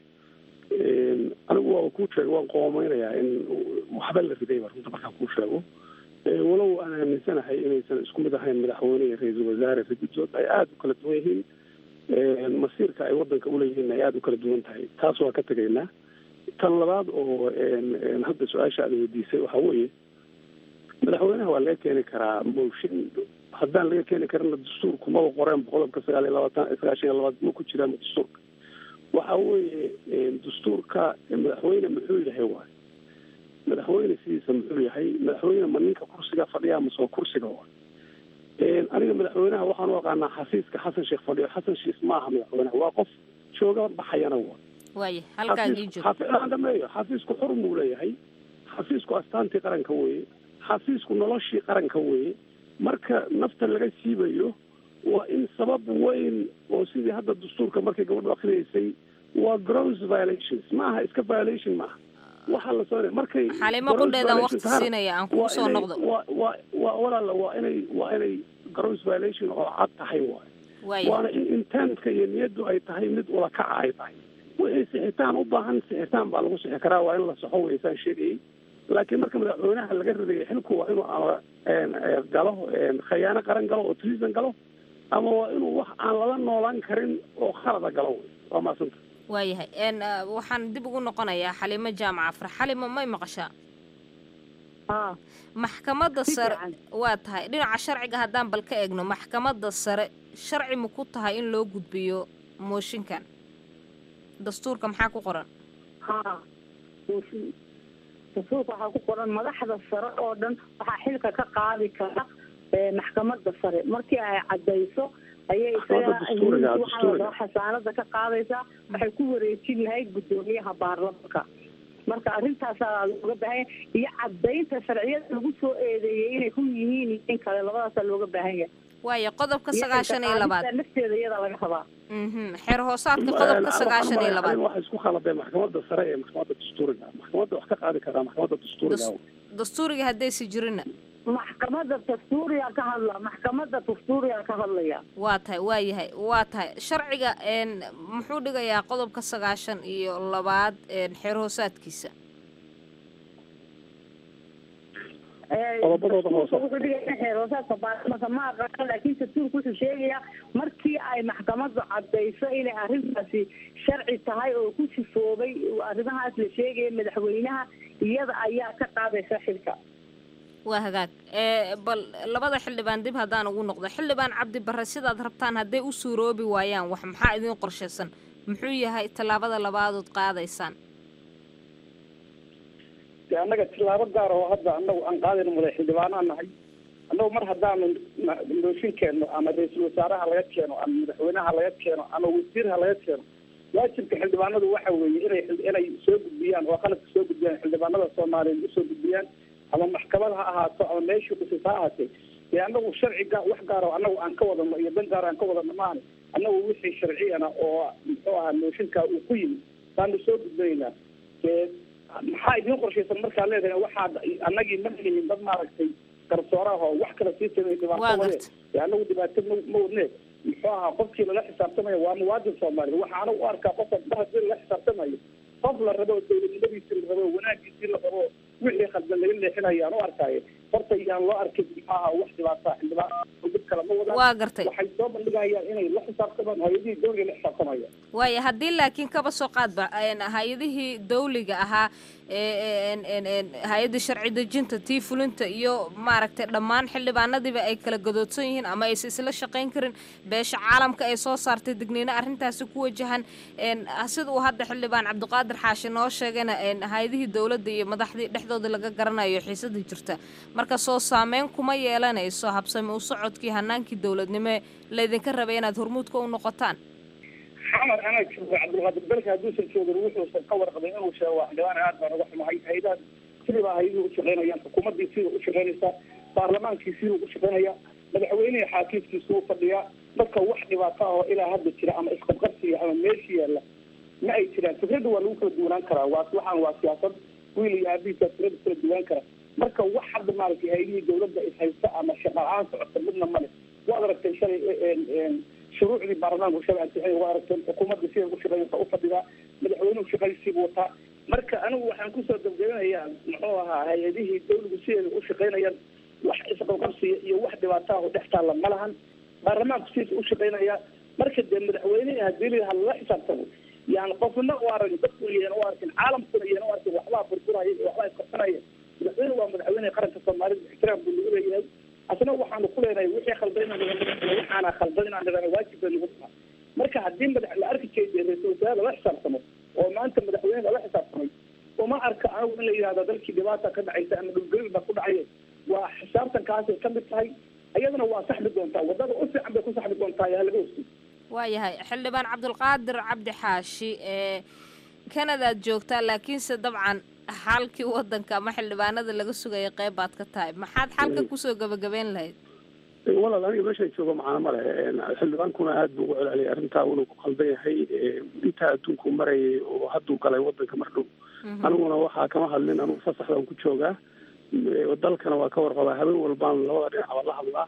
een, anigu waa kuu sheegay waan qoomeynayaa in waxba la ridayba runta markaan kuu sheego Eh, walow aan aaminsanahay inaysan isku mid ahayn madaxweyne iyo ra-iisul wasaare rigidood ay aada u kala duwan yihiin Een, masiirka ay wadanka uleeyihiin ay aada u kala duwan tahay taas waa ka tegaynaa tan labaad oo een, een, hadda su-aasha aad weydiisay waxa weeye madaxweynaha waa laga keeni karaa mooshin haddaan laga keeni karina dastuurku maba qoreen qodobka sagaal iyo labaatan sagaashan iyo labaad ma ku jiraan dastuurka waxa weeye een, dastuurka madaxweyne muxuu yahay waay madaxweyne sidiisa muxuu yahay madaxweyne ma ninka kursiga fadhiya mase waa kursiga waay Een, aniga madaxweynaha waxaan u aqaanaa xasiiska xasan sheekh fadhiyo xasan sheekh maaha madaxweynaha waa qof jooga baxayana waa waaye halkaan ii joog aan dhameeyo xafiisku xur buu leeyahay xafiisku astaantii qaranka weeye xafiisku noloshii qaranka weeye marka nafta laga siibayo waa in sabab weyn oo sidii hadda dastuurka markay gabadhu akhriyeysay waa gross violations maaha iska violation maaha waxaa la soo markay xalimo gross qudheedaan waqti violations tahana, siinaya aan waa kugu soo inay- noqdo waa waa waa walaala waa inay waa inay gross violation oo cad tahay waay waaye waana in intentka iyo niyaddu ay tahay mid wada kaca ay tahay wixii sixitaan u baahan sixitaan baa lagu sixi karaa waa in la saxo weysaan sheegayay laakiin marka madaxweynaha laga ridayo xilku waa inuu ama een, ee, galo een, khayaano qaran galo oo treason galo ama waa inuu wax aan lala noolaan karin oo khalada galo wey waa maasanta waayahay een ah, waxaan dib ugu noqonayaa xalimo jaamac afar xalimo may maqashaa maxkamadda sare waa tahay dhinaca sharciga haddaan bal ka eegno maxkamadda sare sharci ma ku tahay in loo gudbiyo mooshinkan dastuurka maxaa ku qoran haa mooshin dastuurka waxaa ku qoran madaxda sare oo dhan waxaa xilka ka qaadi kara ee, maxkamadda sare markii ay cadayso ayay Maxkamadda dastuuriga, waxaa la dastuuriga. dhahaa xasaanada ka qaadaysaa waxay ku wareejin lahayd guddoomiyaha baarlamanka marka arrintaasaa looga baahan yahay iyo cadaynta sharciyada lagu soo eedeeyey inay ku yihiin iyo in kale labadaasaa looga baahan yahay waayo qodobka Iyo sagaashan iyo labaad qaadista lafteeda iyada laga rabaa Mhm, xeer hoosaadka qodobka sagaashan iyo labaad waxa isku khaladay maxkamadda sare ee maxkamadda dastuuriga maxkamadda wax ka qaadi karaa maxkamadda dastuuriga dastuuriga haddaysi jirina maxkamadda dastuuriga ka hadla maxkamadda dastuuriga ka hadlaya waa tahay waa yahay waa tahay sharciga een muxuu dhigayaa qodobka sagaashan iyo labaad een xeer hoosaadkiisa Qodobadooda hoose. wuxuu dhigaya xeer hoosaadka baarlamanka ma aqaano laakiin dastuurku wuxuu sheegayaa markii ay maxkamaddu cadayso inay arrintaasi sharci tahay oo ku sifoobay arrimahaas la sheegaya madaxweynaha iyada ayaa ka qaadaysa xilka waa hagaag ee bal labada xildhibaan dib haddaan ugu noqdo xildhibaan cabdi barre sidaad rabtaan hadday u suuroobi waayaan wax maxaa idiin qorshaysan muxuu yahay tallaabada labaadood qaadaysaan dee annaga tilaabo gaar oo hadda annagu aan qaadayno madax xildhibaanaan nahay annagu mar haddaanu mooshin keenno ama ra-iisul wasaaraha laga keeno ama madaxweynaha laga keeno ama wasiirha laga keeno waajibka xildhibaanadu waxa weeye inay inay soo gudbiyaan oo qaladka soo gudbiyaan xildhibaanada soomaaliyeed usoo gudbiyaan ama maxkamad ha ahaato ama meeshii kusis ha ahaatee dee annagu sharciga wax gaaro annagu aan ka wadano iyo dan gaar aan ka wadano maahane annagu wixii sharciyana oo muxuu ahaa mooshinka uu ku yimid baanu soo gudbinaynaa dee maxaa idiin qorshaysan markaa leedahay waxaad annagii ma dhihin dad maaragtay garsooraha oo wax kala sii samay dhibaato wade dee annagu dhibaato ma ma wadne muxuu ahaa qofkii lala xisaabtamayo waa muwaadin soomaaliya waxaana u arkaa qofka mar haddii lala xisaabtamayo qof la rabo dowladnimadiisii la rabo wanaagiisii la rabo wixii khaldan laga leexinayo aan u arkaayo horta yaan loo arkin muxuu ahaa wax dhibaata xildhibaan dib kale ma wadaan waa gartay waxay soo bandhigayaan inay la xisaabtamaan hay-adihii dowliga la xisaabtamayaan waaya haddii laakiin kaba soo qaadba hay-adihii dawliga ahaa hay-adda sharci dejinta tii fulinta iyo maaragtay dhammaan xildhibaanadiiba ay kala gadoodsan yihiin ama aysa isla shaqayn karin beesha caalamka ay soo saartay digniino arrintaasi ku wajahan sida uu hadda xildhibaan cabdiqaadir xaashi noo sheegayna hay-adihii dowladda iyo madaxdii dhexdooda laga garanayo xiisadii jirta marka soo saameyn kuma yeelanayso habsami u socodkii hanaankii dowladnimo laydinka rabay inaad hormuudka u noqotaan xamar anaa jooga cabdulqaadir dalka hadduusan joogin wuxuusan ka warqabay inuu sheego waa xildhibaan aad baan uga xumahay hay-adaha sidibaa hay-aduhu u shaqaynayaan xukuumaddii sida u shaqaynaysaa baarlamaankii siduu u shaqaynaya madaxweynihii xaakiimkiisu u fadhiyaa marka wax dhibaato ah oo ilaa hadda jira ama isqabqabsiya ama meeshii yaalla ma ay jiraan fikradda waa lagu kala duwanaan karaa waa waxaan waa siyaasad wiil iyo aabihiisa fikradda kala duwanaan kara marka wax hadda maaragtay hay-adihii dowladda ishaysta ama shaqa la-aan socota midna male waad aragtay shalay shuruucdii baarlamaanku shalay ansixin waa aragteen xukuumadda sida ugu shaqeynaysa u fadhidaa madaxweynuhu shaqaysiibu wataa marka anigu waxaan kusoo gabgabinayaa muxuu ahaa hay-adihii dawligu sideeda u shaqaynayaan wax isqabqabsiya iyo wax dhibaato ah oo dhex taalla ma lahan baarlamaanku sidiisa u shaqaynaya marka dee madaxweynihii hadii la hala xisaabtamo yani qofna u arag dadku iyana u arkin caalamkuna iyana u arkin waxbaa burburaya iyo waxbaa isqabsanaya madaxweyne waa madaxweyne qaranka soomaalida ixtiraam buu nagu leeyahay asna waxaanu ku leenahay wixii khaldan inaan nidhahno waxaana khaldan inaan nidhahno waajib bay nagu tahay marka haddii madax la arki jeeda ra-iisul wasaare lala xisaabtamo oo maanta madaxweyne lala xisaabtamay uma arka anigu in la yidhahdo dalkii dhibaata ka dhacaysa ama dhulgelin baa ku dhacaye waa xisaabtankaasay ka mid tahay iyadana waa saxbi doontaa wadada u fiican bay ku saxbi doontaa yaa laga hosay waayahay xildhibaan cabdulqaadir cabdi xaashi ee kanadaad joogtaa laakiinse dabcan xalkii wadanka ama xildhibaanada laga sugaya qeyb baad ka tahay maxaad xalka kusoo gabagabeyn lahayd walaal aniga meeshaan joogo macana ma leh xildhibaankuna aada buu ugu celceliyay arrintaa uuna ku qaldan yahay intaa adduunku marayay oo hadduu galay wadanka mar dhow aniguna waxaa kama hadlin anugu fasaxdaan ku joogaa dalkana waa ka warqabaa habeen walbaan labada dhinacba la hadlaa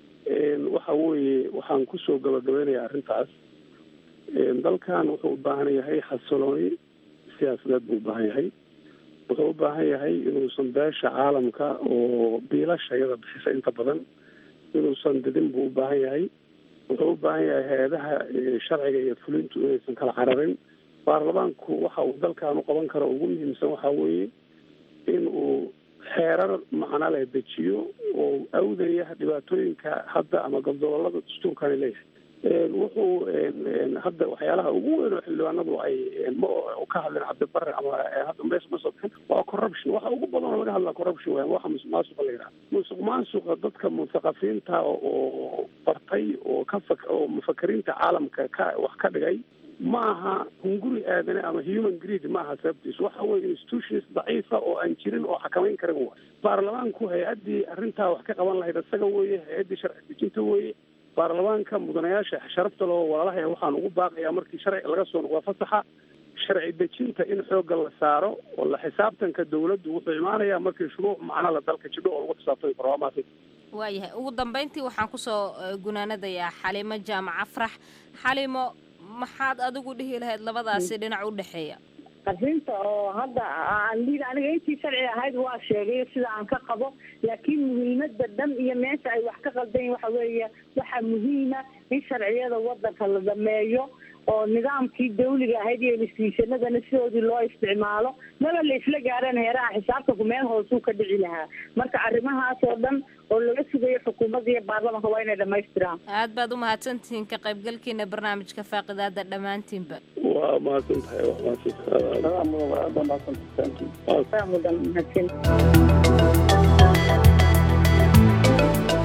waxa weeye waxaan kusoo gabagabeynayaa arrintaas dalkan wuxuu u baahan yahay xasilooni siyaasadeed buu u baahan yahay wuxuu u baahan yahay inuusan beesha caalamka oo biilasha iyada bixisa inta badan inuusan didin buu u baahan yahay wuxuu u baahan yahay hay-adaha sharciga iyo fulintu inaysan kala cararin baarlamaanku waxa uu dalkan u qaban karo ugu muhiimsan waxa weeye in uu xeerar macno leh dejiyo oo awdaya dhibaatooyinka hadda ama gobdobolada dastuurkani leeyahay wuxuu hadda waxyaalaha ugu weyn oo xildhibaanadu ay ma ka hadleen cabdibare ama hadda mees ma soo bixin waa corruption waxa ugu badan oo laga hadlaa corruption weyan waxa musuq maasuqa la yidhaha musuq maasuqa dadka muthaqafiinta oo bartay oo ka fak oo mufakiriinta caalamka ka wax ka dhigay ma aha hunguri aadane ama human greed ma aha sababtiis waxa weye institutions daciifa oo aan jirin oo xakamayn karin wa baarlamaanku hay-addii arrintaa wax ka qaban lahayd isaga weeye hay-addii sharci dejinta weeye baarlamaanka mudanayaasha sharafta loo walaalaha waxaan ugu baaqayaa markii sharci laga soo noqdo fasaxa sharci dejinta in xoogga la saaro oo la xisaabtanka dawladdu wuxuu imaanayaa markii shuruuc macno la dalka jidho oo lagu xisaabtami karo waa maasay waayahay ugu dambeyntii waxaan kusoo gunaanadayaa xalimo jaamac afrax xalimo maxaad adigu dhihi lahayd labadaasi dhinac u dhexeeya arrinta oo hadda aan liid aniga intii sharci ahayd waa sheegay sida aan ka qabo laakiin muhiimada dhan iyo meesha ay wax ka qaldayin waxa weeye waxaa muhiima in sharciyada wadanka la dhameeyo oo nidaamkii dawliga ahayd iyo institutionadana sidoodii loo isticmaalo maba la isla gaareen heeraha xisaabtanku meel hoosuu ka dhici lahaa marka arrimahaas oo dhan oo laga sugayo xukuumadda iyo baarlamanka waa inay dhamaystiraan aad baad u mahadsantihiin ka qaybgalkiina barnaamijka faaqidaada dhammaantiinba waa mahadsan tahay waa mahadsan mudan mahadsan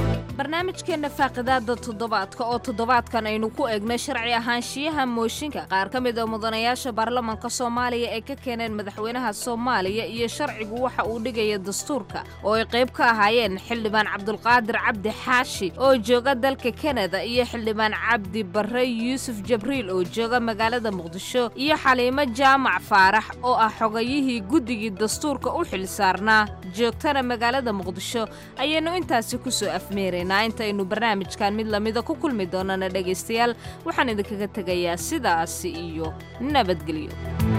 barnaamijkeenna faaqidaada toddobaadka oo toddobaadkan aynu ku eegnay sharci ahaanshiyaha mooshinka qaar ka mid a mudanayaasha baarlamanka soomaaliya ee ka keeneen madaxweynaha soomaaliya iyo sharcigu waxa uu dhigaya dastuurka oo ay qayb ka ahaayeen xildhibaan cabdulqaadir cabdi xaashi oo jooga dalka kanada iyo xildhibaan cabdi barre yuusuf jabriil oo jooga magaalada muqdisho iyo xaliimo jaamac faarax oo ah xogayihii guddigii dastuurka u xilsaarnaa joogtana magaalada muqdisho ayaynu intaasi ku soo afmeeraynaa intaynu barnaamijkan mid lamida ku kulmi doonana dhegaystayaal waxaan idinkaga tegayaa sidaasi iyo nabadgelyo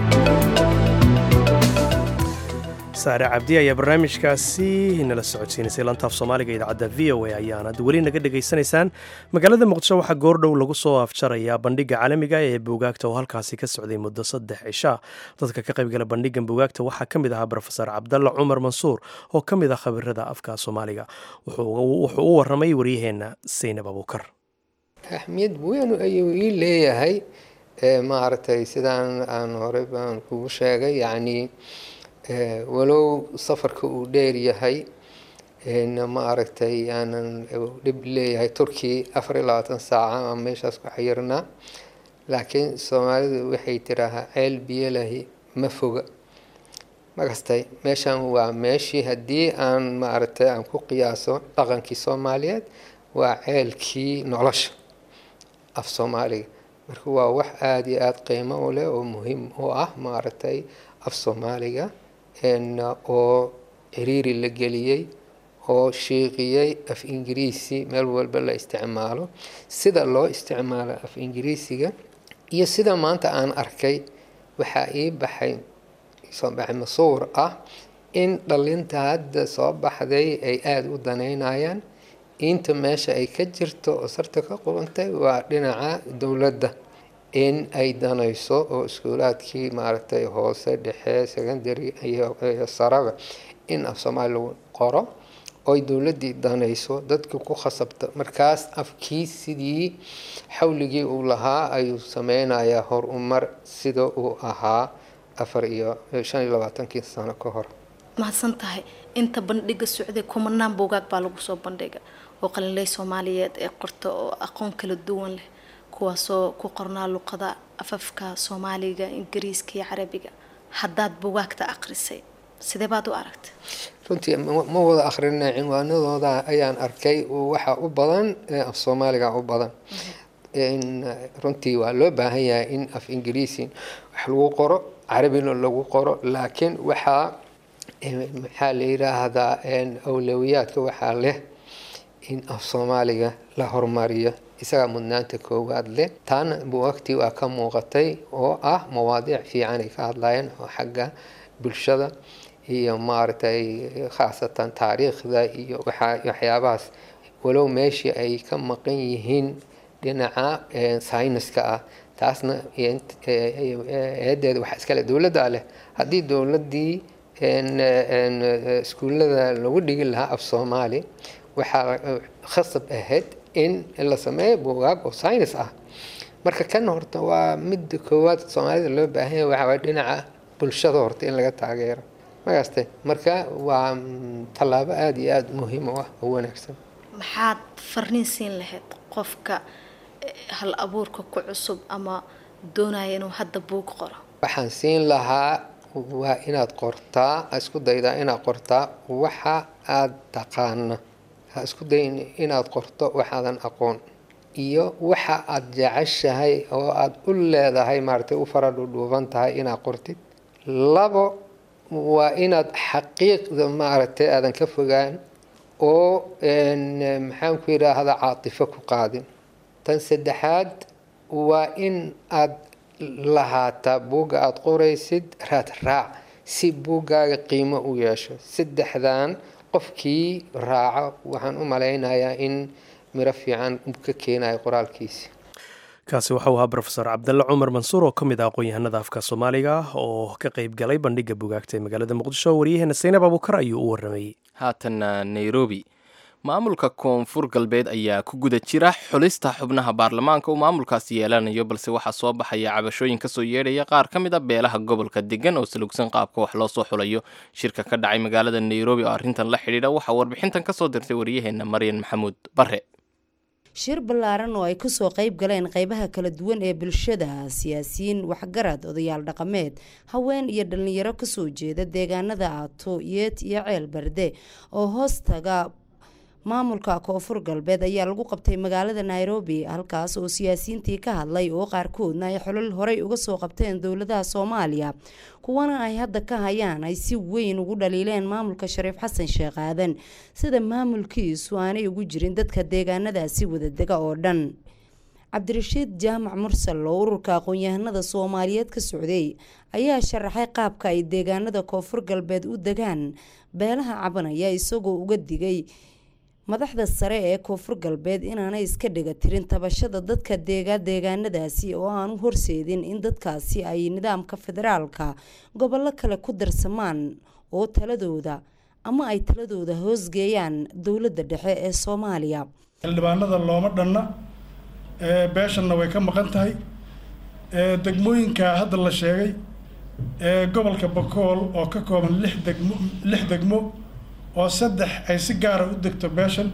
saare cabdi ayaa barnaamijkaasi nala socodsiinaysay lantaaf soomaaliga idaacadda v o a ayaanad weli naga dhegaysanaysaan magaalada muqdisho waxaa goordhow lagu soo afjarayaa bandhiga caalamiga ee buugaagta oo halkaasi ka socday muddo saddex cisha dadka ka qaybgala bandhigan buugaagta waxaa ka mid ahaa rofeor cabdalla cumar mansuur oo ka mid ah khabirada afka soomaaliga wuxuu u waramay waryaheenna saynab abuukar ahmiyad weyn ayuu ii leeyahay maaragtay sidaan aan horey baan kugu sheegay yacni walow safarka uu dheer yahay ma aragtay aanan dhib leeyahay turkiya afar iyo labaatan saaca aan meeshaas ku xayirnaa laakiin soomaalidu waxay tiraahaa ceel biyolahi ma foga makastay meeshan waa meeshii haddii aan maaragtay aan ku qiyaaso dhaqankii soomaaliyeed waa ceelkii nolosha af soomaaliga marka waa wax aada iyo aada qiimo u leh oo muhiim u ah maaragtay af soomaaliga oo ciriiri la geliyey oo shiiqiyey af ingiriisi meel walba la isticmaalo sida loo isticmaalo af ingiriisiga iyo sida maanta aan arkay waxaa ii baxay soo baxay masuur ah in dhalinta hadda soo baxday ay aada u daneynayaan inta meesha ay ka jirto oo sarta ka qubantay waa dhinaca dowladda in ay danayso oo iskuulaadkii maaragtay hoose dhexe secondary iyo saraba in af soomaali lagu qoro oy dowladdii danayso dadkii ku khasabta markaas afkii sidii xawligii uu lahaa ayuu sameynayaa horumar sida uu ahaa afar iyo shan iyo labaatankii sano ka hor mahadsan tahay inta bandhiga socday kumanaan buugaag baa lagu soo bandhiga oo qalinley soomaaliyeed ee qorta oo aqoon kala duwan leh kuwaasoo ku qornaa luqada afafka soomaaliga ingiriiska iyo carabiga haddaad bugaagta aqrisay sidee baad u aragtay runtii ma wada akhrina cinwaanadooda ayaan arkay waxa u badan af soomaaliga u badan runtii waa loo baahan yahay in af ingiriisi wax lagu qoro carabina lagu qoro laakiin waxaa maxaa la yiraahdaa awlawiyaadka waxaa leh in af soomaaliga la horumariyo isagaa mudnaanta koowaad leh taana buwagtii waa ka muuqatay oo ah mawaadiic fiican ay ka hadlayeen oo xagga bulshada iyo maaragtay khaasatan taariikhda iyo waxyaabahaas walow meeshii ay ka maqan yihiin dhinaca sayniska ah taasna eedeeda waxaa iskale dowladdaa leh haddii dowladdii iskuullada lagu dhigi lahaa af soomaali waxaa khasab ahayd in la sameeyo buugaag oo saynis ah marka kan horta waa midda koowaad soomaalida loo baahan yahay waxaa waay dhinaca bulshada horta in laga taageero magaste marka waa tallaabo aada iyo aada muhiim u ah oo wanaagsan maxaad farniin siin lahayd qofka hal abuurka ku cusub ama doonaya inuu hadda buug qoro waxaan siin lahaa waa inaad qortaa isku daydaa inaad qortaa waxa aada taqaana ha isku dayin inaad qorto waxaadan aqoon iyo waxa aada jeceshahay oo aada u leedahay maaragtay u fara dhudhuuban tahay inaad qortid labo waa inaad xaqiiqda maaragtay aadan ka fogaan oo maxaan ku yidhaahdaa caatifo ku qaadin tan saddexaad waa in aad lahaataa buugga aada qoraysid raad raac si buuggaaga qiimo u yeesho saddexdan qofkii raaco waxaan u malaynayaa in miro fiican ka keenayo qoraalkiisi kaasi waxau ahaa rofeor cabdalle cumar mansuur oo ka mid ah aqoon-yahanada afka soomaaliga oo ka qayb galay bandhiga bugaagta ee magaalada muqdisho waryaheena saynab abuukar ayuu u waramayey haatanna nairobi maamulka koonfur galbeed ayaa ku guda jira xulista xubnaha baarlamaanka uu maamulkaasi yeelanayo balse waxaa soo baxaya cabashooyin kasoo yeedhaya qaar ka mid a beelaha gobolka degan oo salugsan qaabka wax loo soo xulayo shirka ka dhacay magaalada nairobi oo arrintan la xidhiidha waxaa warbixintan kasoo dirtay waryaheena maryan maxamuud bare shir ballaaran oo ay kasoo qayb galeen qeybaha kala duwan ee bulshada siyaasiyiin waxgarad odayaal dhaqameed haween iyo dhalinyaro kasoo jeeda deegaanada aato yeet iyo ceel berde oo hoos taga maamulka koonfur galbeed ayaa lagu qabtay magaalada nairobi halkaas oo siyaasiyiintii ka hadlay oo qaarkoodna ay xolol horey uga soo qabteen dowladaha soomaaliya kuwana ay hadda ka hayaan ay si weyn ugu dhaliileen maamulka shariif xasan sheekh aadan sida maamulkiisu aanay ugu jirin dadka deegaanadaasi wadadega oo dhan cabdirashiid jaamac mursal oo ururka aqoon-yahanada soomaaliyeed ka socday ayaa sharaxay qaabka ay deegaanada koonfur galbeed u degaan beelaha cabanaya isagoo uga digay madaxda sare ee koonfur galbeed inaanay iska dhiga tirin tabashada dadka deega deegaanadaasi oo aan u horseedin in dadkaasi ay nidaamka federaalka gobollo kale ku darsamaan oo taladooda ama ay taladooda hoosgeeyaan dowladda dhexe ee soomaaliya xildhibaanada looma dhanna beeshanna way ka maqan tahay degmooyinka hadda la sheegay ee gobolka bakool oo ka kooban lix degmo lix degmo oo saddex ay si gaara u degto beeshan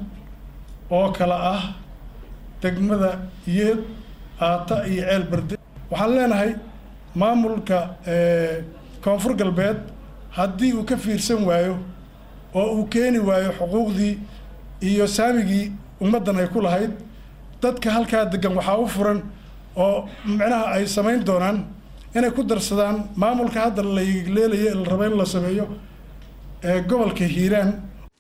oo kale ah degmada yeed aata iyo ceel berde waxaan leenahay maamulka koonfur galbeed haddii uu ka fiirsan waayo oo uu keeni waayo xuquuqdii iyo saamigii ummaddan ay ku lahayd dadka halkaa degan waxaa u furan oo micnaha ay samayn doonaan inay ku darsadaan maamulka hadda la leelayo la rabo in la sameeyo gobolka hiiraan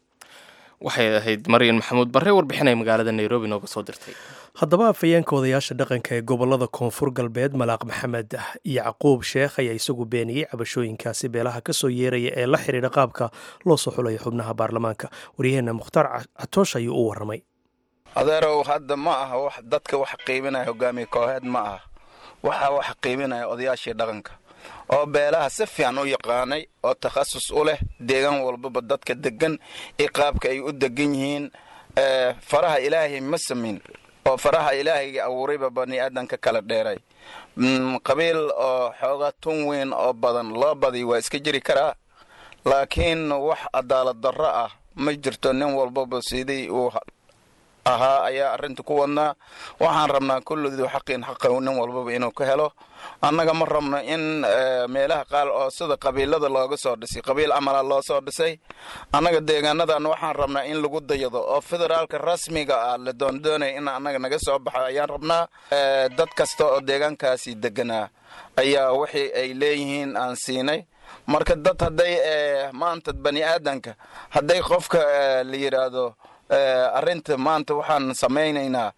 waxay ahayd maryan maxamuud barre warbixinay magaalada nairobi nooga soo dirtay haddaba afhayeenka odayaasha dhaqanka ee gobolada koonfur galbeed malaaq maxamed yacquub sheekh ayaa isagu beeniyey cabashooyinkaasi beelaha kasoo yeeraya ee la xidhiidha qaabka loo soo xulayo xubnaha baarlamaanka waryaheena mukhtaar catoosh ayuu u waramay adeerow hadda ma aha wax dadka wax qiibinaya hogaamiye kooxeed ma aha waxaa wax qiibinaya odayaashii dhaqanka oo beelaha si fiican u yaqaanay oo takhasus u leh deegaan walbaba dadka degan iyo qaabka ay u degan yihiin faraha ilaahay ma samin oo faraha ilaahayga abuurayba bani aadanka kala dheeray qabiil oo xoogaa tun weyn oo badan loo badiy waa iska jiri karaa laakiin wax cadaalad darro ah ma jirto nin walbaba sidii uu ahaa ayaa arrinta ku wadnaa waxaan rabnaa kullidu xaqin xaqa nin walbaba inuu ka helo annaga ma rabno in meelaha qaar oo sida qabiilada looga soo dhisay qabiil camala loo soo dhisay annaga deegaanadan waxaan rabnaa in lagu dayado oo federaalka rasmiga ah la doondoonaya in annaga naga soo baxo ayaan rabnaa dad kasta oo deegaankaasi deganaa ayaa wixii ay leeyihiin aan siinay marka dad hadday maanta bani aadanka hadday qofka la yidhaahdo arrinta maanta waxaan samaynaynaa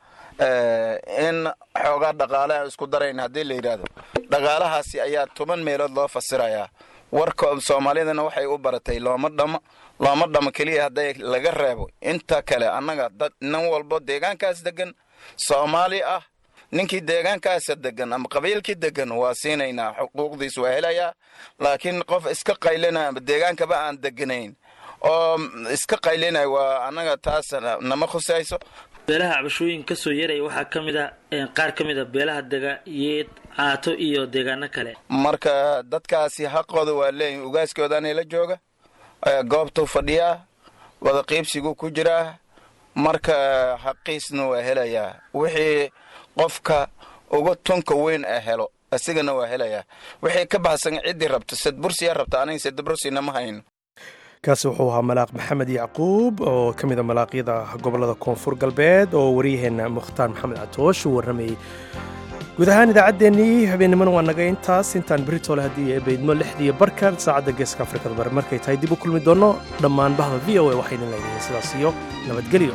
in xoogaa dhaqaale aan isku darayna haddii la yidhaahdo dhaqaalahaasi ayaa toban meelood loo fasirayaa warka soomaalidana waxay u baratay looma dhamo looma dhamo keliya hadday laga reebo inta kale annaga dad nin walbo deegaankaas degan soomaali ah ninkii deegaankaasa degan ama qabiilkii degan waa siinaynaa xuquuqdiis waa helayaa laakiin qof iska qaylina ama deegaankaba aan deganayn oo iska qaylinay waa annaga taas nama khusayso beelaha cabashooyin ka soo yaraya waxaa ka mid ah qaar ka mid a beelaha dega yeed caato iyo deegaano kale marka dadkaasi xaqooda waa leeyihin ugaaskoodaana la jooga goobtuu fadhiyaa wada qiibsiguu ku jiraa marka xaqiisna waa helayaa wixii qofka uga tunka weyn a helo isigana waa helayaa wixii ka baxsan ciddii rabto sadbursiyaa rabta aniga sadbursina ma hayno kaasi wuxuu ahaa malaaq maxamed yacquub oo ka mida malaaqyada gobolada koonfur galbeed oo waryaheena mukhtaar maxamed catoosh uu warramayey guud ahaan idaacaddeenii habeennimana waa naga intaas intaan beritole haddii ay baydmo lixdiiyo barka saacadda geeska afrikada bare markay tahay dib u kulmi doonno dhammaan bahda v o a waxayna leedahay sidaas iyo nabadgelyo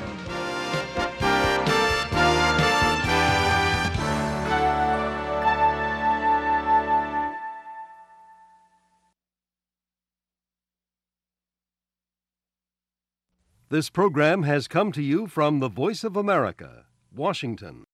This program has come to you from the Voice of America, Washington.